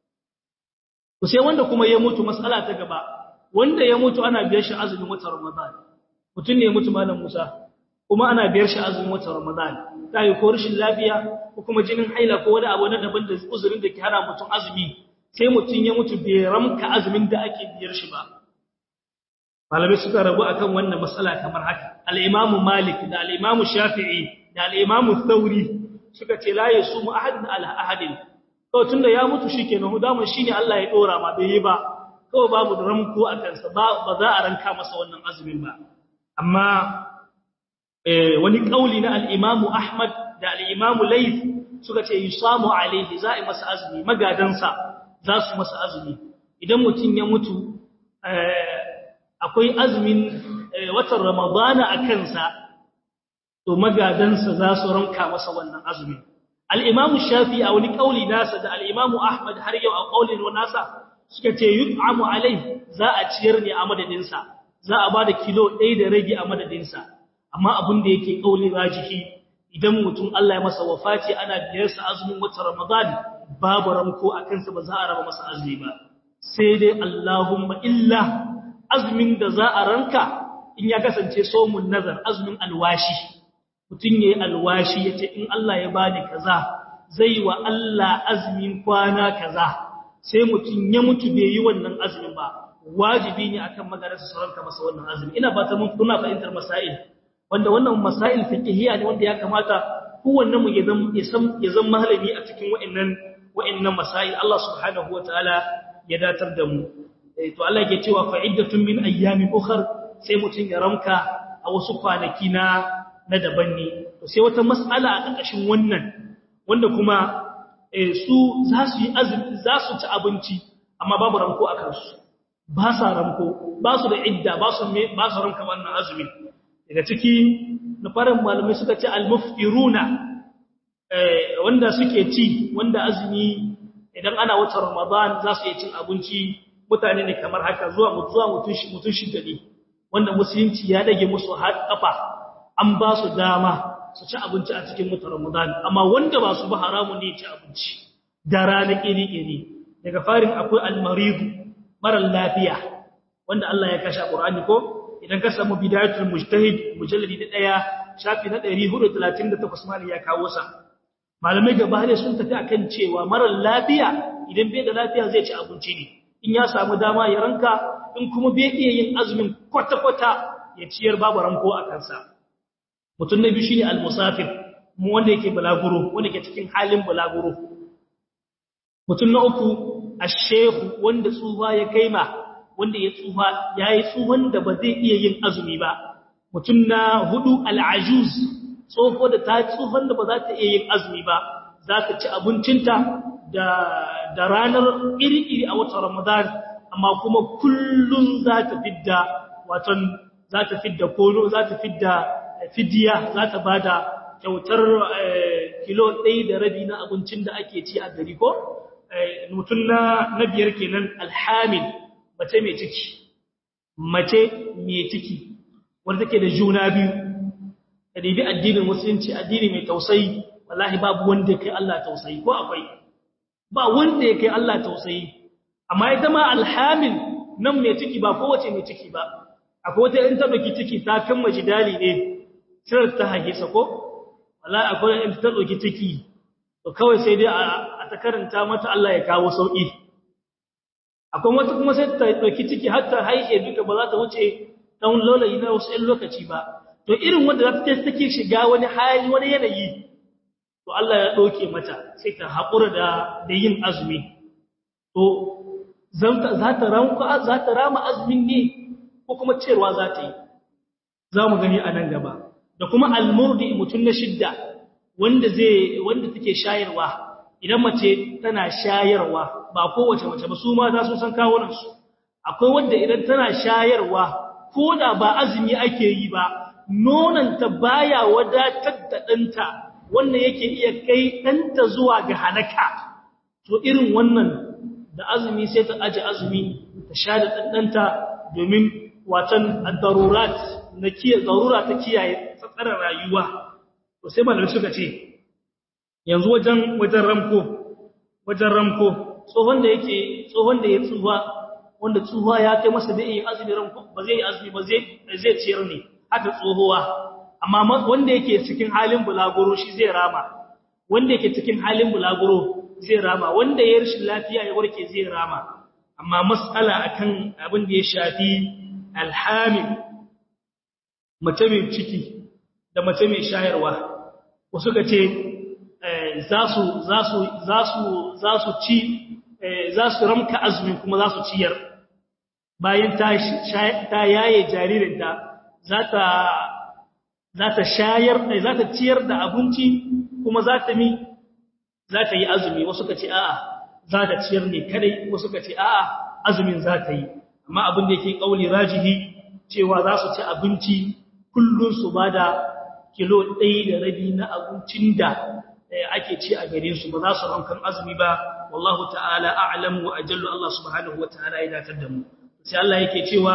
to sai wanda kuma ya mutu mas'ala ta gaba wanda ya mutu ana biyar shi azumin watan ramadan mutum ne ya mutu malam Musa kuma ana biyar shi azumin watan ramadan ta yi ko rashin lafiya ko kuma jinin haila ko wani abu na daban da uzurin da ke hana mutum azumi sai mutum ya mutu bai ramka azumin da ake biyar shi ba malamai suka rabu akan wannan matsala kamar haka al-Imam Malik da al-Imam Shafi'i da al-Imam Thawri suka ce la yasumu ahadun ala ahadin to tunda ya mutu shikenan hudaman shine Allah ya dora ma bai yi ba kawai babu da ramko a kansa ba ba za a ranka masa wannan azumin ba amma eh wani kauli na al-Imam Ahmad da al-Imam Layth suka ce yusamu alaihi za a masa azumi magadansa za su masa azumi idan mutum ya mutu akwai azumin watan Ramadana a kansa to magadansa za su ranka masa wannan azumin al-Imam Shafi a wani kauli nasa da al-Imam Ahmad har yau a kaulin nasa suka ce yut'amu alai za a ciyar ne a madadin sa za a bada kilo 1 da rage a madadin sa amma abin da yake kauli rajihi idan mutum Allah ya masa wafati ana biyar sa azumin watan Ramadan babu ramko a kansa ba za a raba masa azumi ba sai dai Allahumma illa azumin da za a ranka in ya kasance somun nazar azumin alwashi mutum yayi alwashi yace in Allah ya bani kaza zai wa Allah azumin kwana kaza sai mutum ya mutu bai yi wannan azumin ba wajibi ne akan magararsa su ranka masa wannan azumi ina fata mun kuna fahimtar masail wanda wannan masail fiqhiyya ne wanda ya kamata kowanne mu ya zama ya san ya zama malami a cikin wa'annan wa'annan masail Allah subhanahu wataala ya datar da mu to Allah yake cewa fa'iddatun min ayyamin ukhra sai mutun ya ramka a wasu kwanaki na na daban ne to sai wata mas'ala a ƙarƙashin wannan wanda kuma su za su yi azumi za su ci abinci amma babu ramko a kansu ba sa ramko ba su da idda ba su me ba su ramka wannan azumi daga ciki na farin malamai suka ce al-muftiruna wanda suke ci wanda azumi idan ana watan Ramadan za su yi cin abinci mutane ne kamar haka zuwa zuwa mutun shi mutun shi gadi wanda musulunci ya dage musu har kafa an ba su dama su ci abinci a cikin mutar Ramadan amma wanda ba su ba haramun ne ci abinci da rana kiri kiri daga farin akwai al-maridu marar lafiya wanda Allah ya kashe Qur'ani ko idan ka samu bidayatul mujtahid mujalladi na 1 shafi na 438 mali ya kawo sa malamai gaba ne sun tafi akan cewa marar lafiya idan bai da lafiya zai ci abinci ne in ya samu dama ya ranka in kuma bai iya yin azumin kwata-kwata ya ciyar babu ranko a kansa mutum na biyu shine al-musafir mu wanda yake balaguro wanda ke cikin halin balaguro mutum na uku ash-shaykh wanda tsufa ya kaima wanda ya tsufa yayi tsuhan da ba zai iya yin azumi ba mutum na hudu al-ajuz tsofo da ta tsufan da ba za ta iya yin azumi ba za ta ci abincinta da da ranar iri-iri a watan Ramadan amma kuma kullun za ta fidda watan za ta fidda kono za ta fidda fidiya za ta bada kyautar kilo ɗaya da rabi na abincin da ake ci a gari ko mutum na na biyar kenan alhamil mace mai ciki mace mai ciki wanda take da juna biyu da dibi addinin musulunci addini mai tausayi wallahi babu wanda kai Allah tausayi ko akwai ba wanda ya kai Allah tausayi amma ita ma alhamil nan mai ciki ba kowace mai ciki ba akwai wata in ta doki ciki ta kan majidali ne sai ta hage sa ko wallahi akwai in ta doki ciki to kawai sai dai a ta karanta mata Allah ya kawo sauki akwai wata kuma sai ta doki ciki har ta haihe duka ba za ta wuce dan lolayi na wasu ɗan lokaci ba to irin wanda za ta take shiga wani hali wani yanayi to Allah ya doke mata sai ta haƙura da da yin azumi to za ta ranka za ta rama azumin ne ko kuma cewa za ta yi za mu gani a nan gaba da kuma almurdi mutum na shidda wanda zai wanda take shayarwa idan mace tana shayarwa ba kowace mace ba su ma za su san kawunan su akwai wanda idan tana shayarwa ko da ba azumi ake yi ba nonanta baya wadatar da ɗanta wannan yake iya kai ɗanta zuwa ga halaka to irin wannan da azumi sai ta aje azumi ta sha da ɗanɗanta domin watan darurat na kiyaye darura ta kiyaye tsatsarar rayuwa to sai malamai suka ce yanzu wajen wajen ramko wajen ramko tsohon da yake tsohon da ya tsufa wanda tsufa ya kai masa da yin azumi ramko ba zai yi azumi ba zai zai ciyar ne haka tsohuwa amma wanda yake cikin halin bulaguro shi zai rama wanda yake cikin halin bulaguro zai rama wanda ya rashin lafiya ya warke zai rama amma mas'ala akan abin da ya shafi alhamil mace mai ciki da mace mai shayarwa wasu ka ce za su za su za su za su ci za su ramka azumin kuma za su ciyar bayan ta ta yaye jaririnta za ta za ta shayar za ta ciyar da abinci kuma za ta mi za ta yi azumi wasu ka ce a'a za ta ciyar ne kadai wasu ka ce a'a azumin za ta yi amma abin da yake kauli rajihi cewa za su ci abinci kullun su bada kilo ɗaya da rabi na abincin da ake ci a gare su ba za su rankan azumi ba wallahu ta'ala a'lamu wa ajallu Allah subhanahu wa ta'ala ya datar da mu sai Allah yake cewa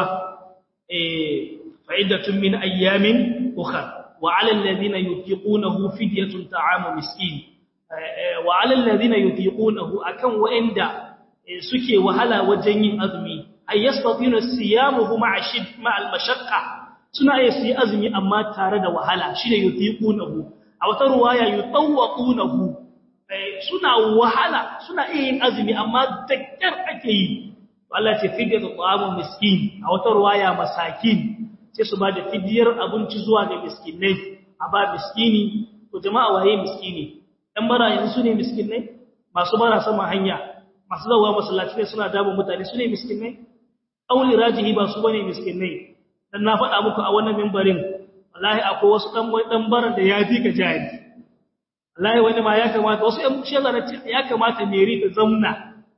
eh fa'idatun min ayyamin ukhra wa 'ala alladhina yutiqunahu fidyatun ta'amu miskin wa 'ala alladhina yutiqunahu akan wa'inda suke wahala wajen yin azumi ay yastatinu siyamuhu ma'a shid ma'al mashaqqa suna iya su yi azumi amma tare da wahala shine yutiqunahu a wata ruwaya yutawwaqunahu suna wahala suna iya yin azumi amma dakkar ake yi Allah ce fidyatu ta'amu miskin a wata ruwaya masakin sai su ba da fidiyar abinci zuwa ga miskinai a ba miskini to jama'a waye miskini ɗan bara yanzu su ne miskinai masu bara sama hanya masu zawa masallaci ne suna dabon mutane su ne miskinai auli rajihi ba su bane miskinai dan na faɗa muku a wannan mimbarin wallahi akwai wasu dan dan baran da ya fi ka jari wallahi wani ma ya kamata wasu ƴan shezara ya kamata meri ta zauna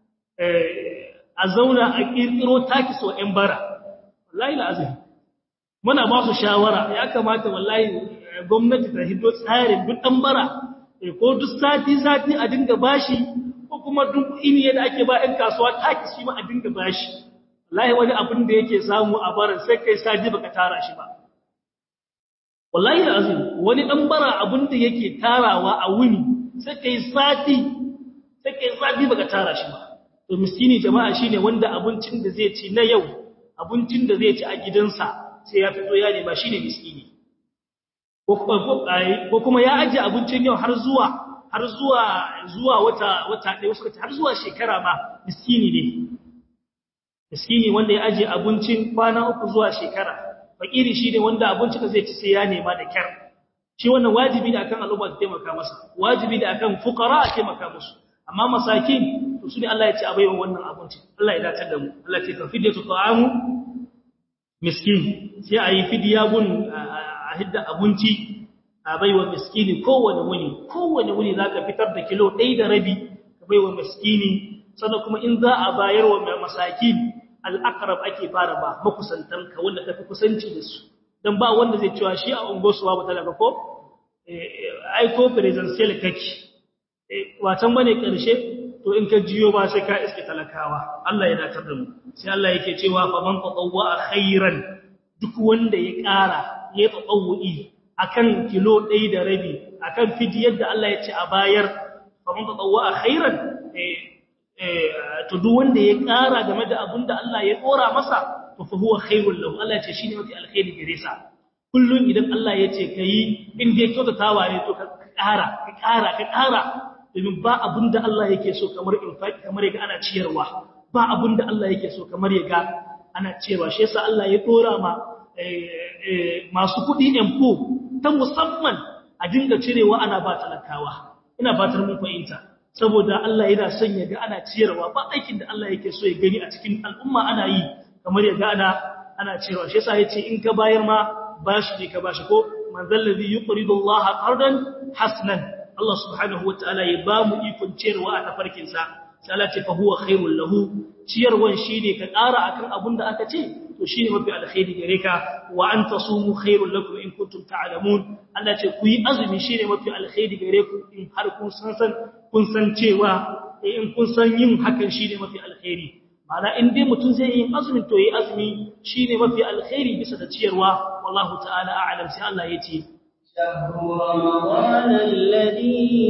a zauna a kirkiro taki so ƴan bara wallahi la'azim muna ba su shawara ya kamata wallahi gwamnati ta hiddo tsarin duk dan bara ko duk sati sati a dinga bashi ko kuma duk ini yadda ake ba ɗan kasuwa taki shi ma a dinga bashi wallahi wani abin da yake samu a barin sai kai sadi baka tara shi ba wallahi azim wani dan bara abin da yake tarawa a wuni sai kai sati sai kai sadi baka tara shi ba to miskini jama'a shine wanda abincin da zai ci na yau abincin da zai ci a gidansa sai ya fito ya nema shine miskini ko kuma ya aje abincin yau har zuwa har zuwa zuwa wata wata ɗaya suka ce har zuwa shekara ma miskini ne miskini wanda ya aje abincin kwana uku zuwa shekara fakiri shine wanda abincin da zai ci sai ya nema da kyar shi wannan wajibi ne akan al'umma ta taimaka masa wajibi ne akan fuqara a taimaka musu amma masakin to su ne Allah ya ce a baiwa wannan abincin Allah ya dace da mu Allah ya ce ka fidiyatu ta'amu miskin sai a yi fidiya gun a hidda abinci a baiwa miskini kowane wuni kowane wuni za ka fitar da kilo ɗaya da rabi ka baiwa miskini sannan kuma in za a bayar wa masakin al'akarab ake fara ba makusantanka wanda ka fi kusanci da su don ba wanda zai cewa shi a ungosuwa ba talaka ko aiko presidential kake watan bane ƙarshe to in ka jiyo ba sai ka iske talakawa Allah ya datar da mu sai Allah yake cewa fa man tatawwa khairan duk wanda ya ƙara ya tatawwi akan kilo 1 da rabi akan fidiyar da Allah ya ce a bayar fa man tatawwa khairan eh to duk wanda ya ƙara game da abin da Allah ya dora masa to fa huwa khairul lahu Allah ya ce shine mafi alkhairi gare sa kullun idan Allah ya ce kai in dai kyautatawa ne to ka ƙara ka ƙara ka ƙara domin ba abinda Allah yake so kamar infaki kamar yaga ana ciyarwa ba abinda Allah yake so kamar yaga ana ciyarwa shi yasa Allah ya dora ma masu kuɗi empo ta musamman a dinga cirewa ana ba talakawa ina fatar mun fahimta saboda Allah yana son ya ga ana ciyarwa ba aikin da Allah yake so ya gani a cikin al'umma ana yi kamar ya ga ana ana ciyarwa shi yasa yace in ka bayar ma bashi ne ka bashi ko man zallazi yuqridu Allah qardan hasnan Allah subhanahu wataala ya ba mu ikon ciyarwa a tafarkin sa sai Allah ce fa huwa khairul lahu ciyarwan shine ka ƙara akan abin da aka ce to shine mafi alkhairi gare ka wa an tasumu khairul lakum in kuntum ta'lamun Allah ce ku yi azumi shine mafi alkhairi gare ku in har kun san san kun san cewa in kun san yin hakan shine mafi alkhairi ma'ana in dai mutum zai yi azumin to yi azumi shine mafi alkhairi bisa da ciyarwa wallahu ta'ala a'lam sai Allah ya ce شهر رمضان الذي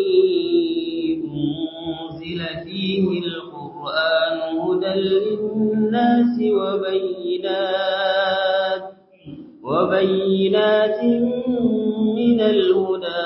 أنزل فيه القرآن هدى للناس وبينات وبينات من الهدى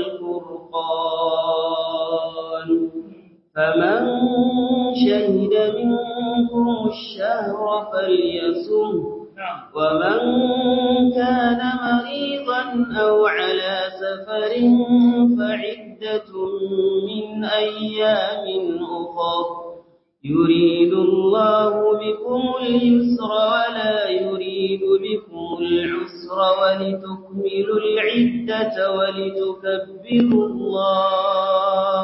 والفرقان فمن شهد منكم الشهر فليصم ومن كان مريضا أو على سفر فعدة من أيام أخر يريد الله بكم اليسر ولا يريد بكم العسر ولتكملوا العدة ولتكبروا الله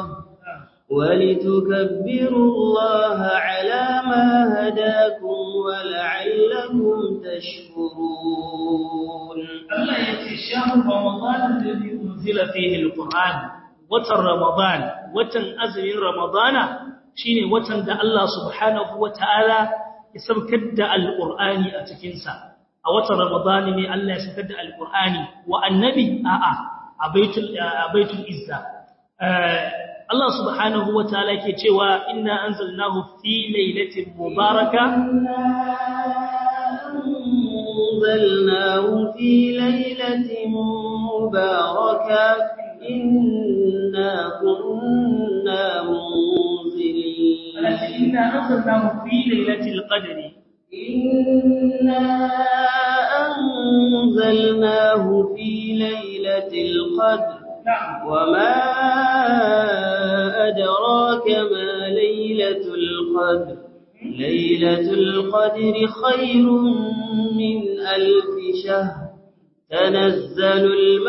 ولتكبروا الله على ما هداكم ولعلكم تشكرون الله يأتي شهر رمضان الذي أنزل فيه القرآن وتر رمضان وتن أزل رمضان شيني وتن دا الله سبحانه وتعالى يسبكد القرآن أتكنسا وتر رمضان من الله يسبكد القرآن والنبي آآ أبيت, أبيت الإزة Allah subhanahu wa ta'ala ke cewa inna anzalnahu fi lailatin mubaraka anzalnahu fi lailatin mubaraka inna kunna munzilin inna anzalnahu fi lailatul qadri inna anzalnahu fi lailatul qadr وما أدراك ما ليلة القدر ليلة القدر خير من ألف شهر تنزل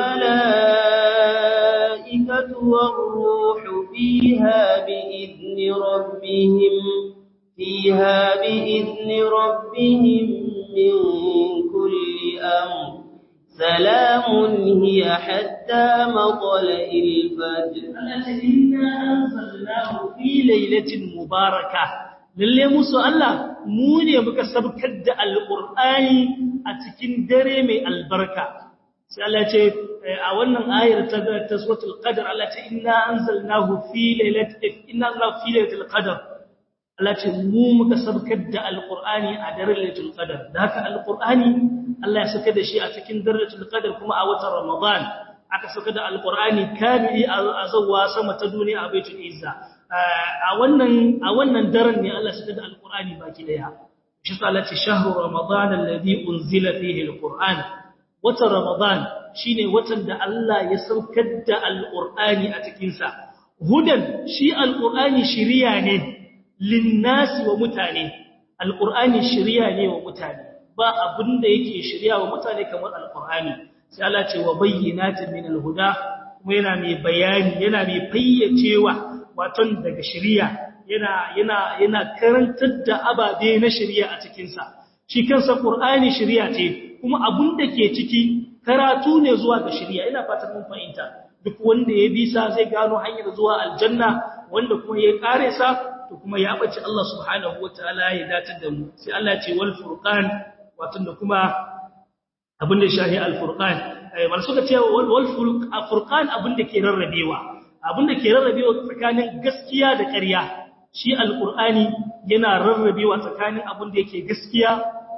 الملائكة والروح فيها بإذن ربهم فيها بإذن ربهم من كل أمر سلام هي حتى مطلع الفجر إنا أنزلناه في ليلة مباركة lalle musu Allah mu ne muka sabkar da alqur'ani a cikin dare mai albarka sai Allah ce a wannan ayar ta ta suratul qadr Allah ce inna anzalnahu fi lailatin inna anzalnahu fi lailatul qadr Allah ce mu muka sabkar da alqur'ani a daren lailatul qadr da haka alqur'ani Allah ya saka da shi a cikin darajatul qadr kuma a watan Ramadan aka saka da alqur'ani kamili a zawwa sama ta duniya a baitul izza a wannan a wannan daren ne Allah ya saka da alqur'ani baki daya shi Allah ce shahru ramadan alladhi unzila fihi alqur'an watan Ramadan shine watan da Allah ya saukar da alqur'ani a cikin sa hudan shi alqur'ani shiriya ne linnasi wa mutane alqur'ani shiriya ne wa mutane ba abin da yake shirya wa mutane kamar alkur'ani sai Allah ce wa bayyinatin min alhuda kuma yana mai bayani yana mai fayyacewa waton daga shirya yana yana yana karantar da ababe na shirya a cikin sa shi kansa qur'ani shirya ce kuma abin da ke ciki karatu ne zuwa ga shirya ina fatan mun fahimta duk wanda ya bi sa zai gano hanyar zuwa aljanna wanda kuma ya kare sa to kuma ya bace Allah subhanahu wataala ya datar da mu sai Allah ya ce wal furqan wato da kuma abin da shahi al-furqan wal suka ce wal furqan abin da ke rarrabewa abin da ke rarrabewa tsakanin gaskiya da ƙarya shi al-qur'ani yana rarrabewa tsakanin abin da yake gaskiya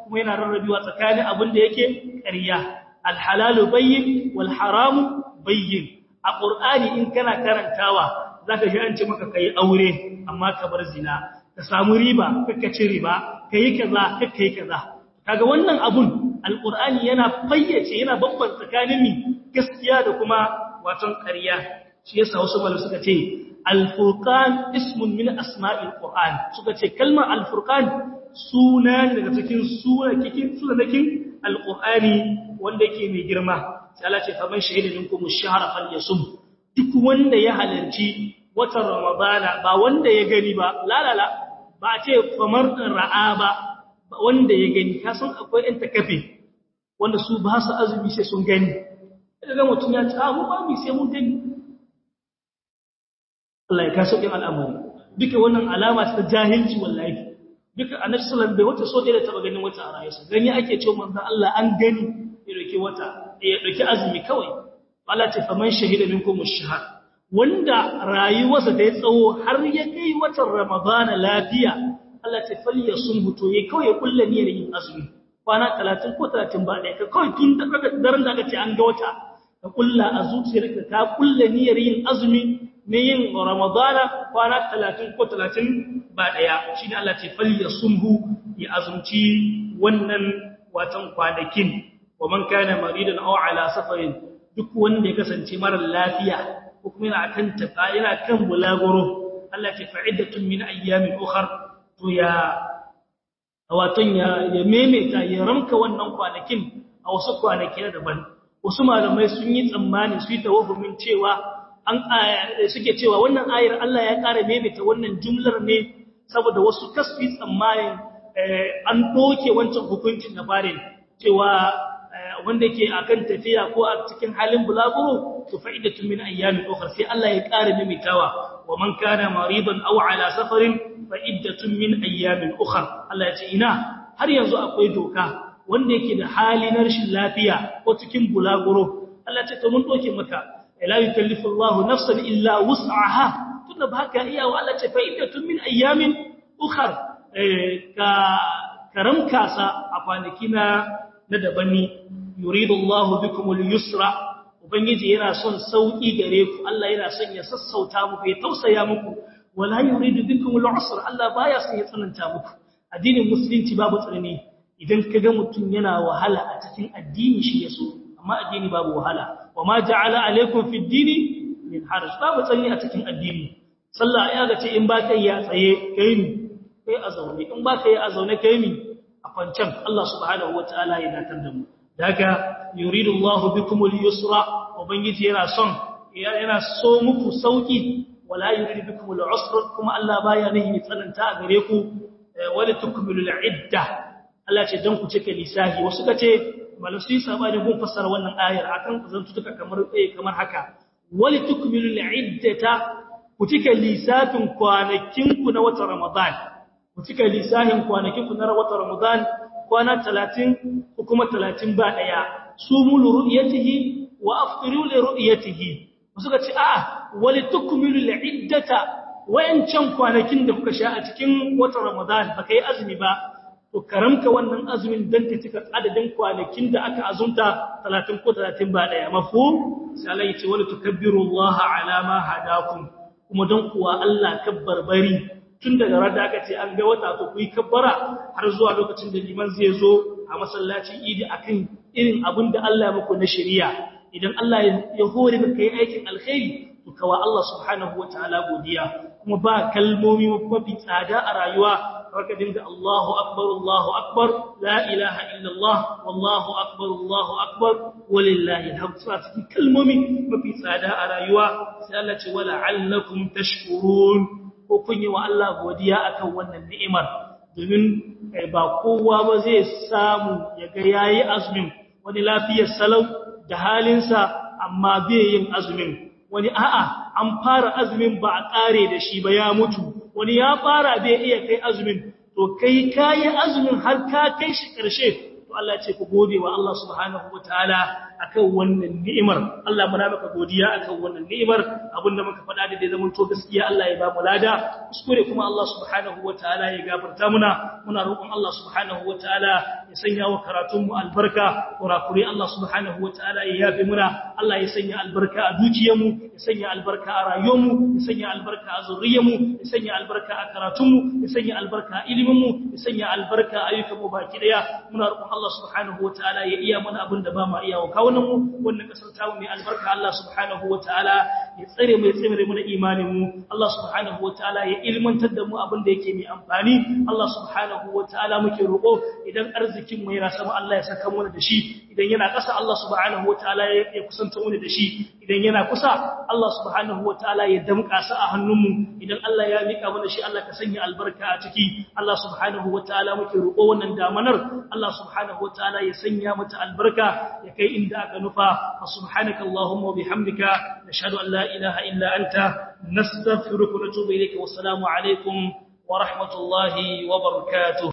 kuma yana rarrabewa tsakanin abin da yake ƙarya alhalalu bayyin wal haramu bayyin a qur'ani in kana karantawa zaka ji an ce maka kai aure amma ka bar zina ka samu riba kakka ci riba kai kaza kakka yi kaza kaga wannan abun alqur'ani yana fayyace yana bambanta tsakanin mi gaskiya da kuma waton ƙarya shi yasa wasu malamai suka ce al-furqan ismun min asma'il qur'an suka ce kalmar al-furqan suna daga cikin sunakin sunakin al-qur'ani wanda yake mai girma sai Allah ce faman shahida minkum ash-shahra falyasum duk wanda ya halarci watan ramadana ba wanda ya gani ba la la la ba ce famar ra'a ba wanda ya gani ka san akwai ɗan takafe wanda su ba su azumi sai sun gani daga mutum ya ta mu ba mu sai mun gani Allah ya kaso kin al'amari duka wannan alama ta jahilci wallahi duka annabi sallallahu alaihi wasallam bai wata so da taba ganin wata a rayuwarsa gani ake cewa manzon Allah an gani ya dauki wata ya dauki azumi kawai Allah ta faman shahida minkum ash-shahr wanda rayuwarsa ta yi tsawo har ya kai watan Ramadana lafiya Allah ta falya sun huto ya kawai ya kulla niyyar yin azumi kwana 30 ko 30 ba ɗaya ka kawai tun da daren da aka ce an ga wata ka kulla a zuciyarka ka kulla niyyar yin azumi ne yin Ramadana kwana 30 ko 30 ba ɗaya shine Allah ta falya sunhu ya azumci wannan watan kwanakin wa man kana maridan aw ala safarin duk wanda ya kasance mara lafiya ko kuma yana kan tafa yana kan bulaguro Allah ta fa'idatun min ayyamin ukhra to ya waton ya ya memeta ya ramka wannan kwanakin a wasu kwanaki na daban wasu malamai sun yi tsammani su yi tawaffumin cewa an suke cewa wannan ayar Allah ya ƙara memeta wannan jumlar ne saboda wasu kasfi tsammanin an doke wancan hukuncin na bare cewa wanda yake akan tafiya ko a cikin halin bulaguro to fa'idatu min ayyamin ukhra sai Allah ya ƙara mimitawa wa man kana maridan aw ala safarin fa'iddatun min ayyamin ukhra Allah ya ce ina har yanzu akwai doka wanda yake da hali na rashin lafiya ko cikin bulaguro Allah ya ce to mun doke maka la yukallifu Allahu nafsan illa wus'aha tunda ba ka iya wa Allah ya ce fa'iddatun min ayyamin ukhra ka karamka sa a kwanaki na na daban ne yuridu Allahu bikumul yusra ubangiji yana son sauki gare ku Allah yana son ya sassauta muku ya tausaya muku wala yuridu bikumul usra Allah baya son ya tsananta muku addinin musulunci babu tsanani idan kaga mutum yana wahala a cikin addini shi yaso amma addini babu wahala wama ja'ala alaikum fid dini min haraj babu tsanani a cikin addini sallah ya ga ce in ba kai ya tsaye kai ni kai a zaune in ba kai a zaune kai ni a kwancan Allah subhanahu wataala ya datar da mu daga yuridu Allahu bikumul yusra ubangiji yana son yana so muku sauki wala yuridu bikumul usra kuma Allah baya nihi tsananta a gare ku wala tukmilul idda Allah ce dan ku cike lisahi wasu kace malasu sabani gun fassara wannan ayar akan zantuka kamar eh kamar haka wala tukmilul iddata ku cike lisafin kwanakin ku na watan Ramadan ku cike lisahin kwanakin ku na watan Ramadan kwana talatin ko kuma talatin ba ɗaya su mulu ru'yatihi wa aftiru li ru'yatihi suka ce a'a wali tukmilu al'iddata wayancan kwanakin da kuka sha a cikin watan Ramadan baka yi azumi ba to karamka wannan azumin dan ka cika adadin kwanakin da aka azumta 30 ko 30 ba ɗaya mafhum sai Allah ya ce wali tukabbiru Allah ala ma hadakum kuma dan kuwa Allah kabbarbari tun daga rada aka ce an ga wata to kuyi kabbara har zuwa lokacin da liman zai zo a masallacin idi akan irin abin da Allah ya muku na shari'a idan Allah ya hore maka yi aikin alkhairi to kawa Allah subhanahu wataala godiya kuma ba kalmomi mafi tsada a rayuwa haka dinga Allahu akbar Allahu akbar la ilaha illallah wallahu akbar Allahu akbar walillahi alhamd suna cikin kalmomi mafi tsada a rayuwa sai Allah ce wala allakum tashkurun ko kun yi wa Allah godiya akan wannan ni'imar domin ba kowa ba zai samu ya ga yayi azumin wani lafiyar salau da halinsa amma bai yin azumin wani a'a an fara azumin ba a kare da shi ba ya mutu wani ya fara bai iya kai azumin to kai kayi azumin har ka kai shi karshe to Allah ya ce ku gode wa Allah subhanahu wataala akan wannan ni'imar Allah muna maka godiya akan wannan ni'imar abinda muka faɗa da dai zaman to gaskiya Allah ya ba mu lada kuskure kuma Allah subhanahu wataala ya gafarta muna muna roƙon Allah subhanahu wataala ya sanya wa karatun mu albarka kurakure Allah subhanahu wataala ya yafe muna Allah ya sanya albarka a dukiyarmu ya sanya albarka a rayuwarmu ya sanya albarka a zuriyarmu ya sanya albarka a karatunmu ya sanya albarka a iliminmu ya sanya albarka a ayyukanmu baki daya muna roƙon Allah subhanahu wataala ya iya mana abin da ba ma iya wa kawunan mu wannan kasar tamu mai albarka Allah subhanahu wataala ya tsare mu ya tsare mu da imanin mu Allah subhanahu wataala ya ilmantar da mu abin da yake mai amfani Allah subhanahu wataala muke roƙo idan arzikin mu yana sama Allah ya saka mu da shi idan yana ƙasa Allah subhanahu wataala ya kusanta mu da shi idan yana kusa Allah subhanahu wataala ya damƙa sa a hannunmu idan Allah ya mika mana shi Allah ka sanya albarka a ciki Allah subhanahu wataala muke roƙo wannan damanar Allah subhanahu wataala ya sanya mata albarka ya kai inda aka nufa subhanaka allahumma wa bihamdika nashhadu an la ilaha illa anta nastaghfiruka wa natubu ilayka wassalamu alaikum wa rahmatullahi wa barakatuh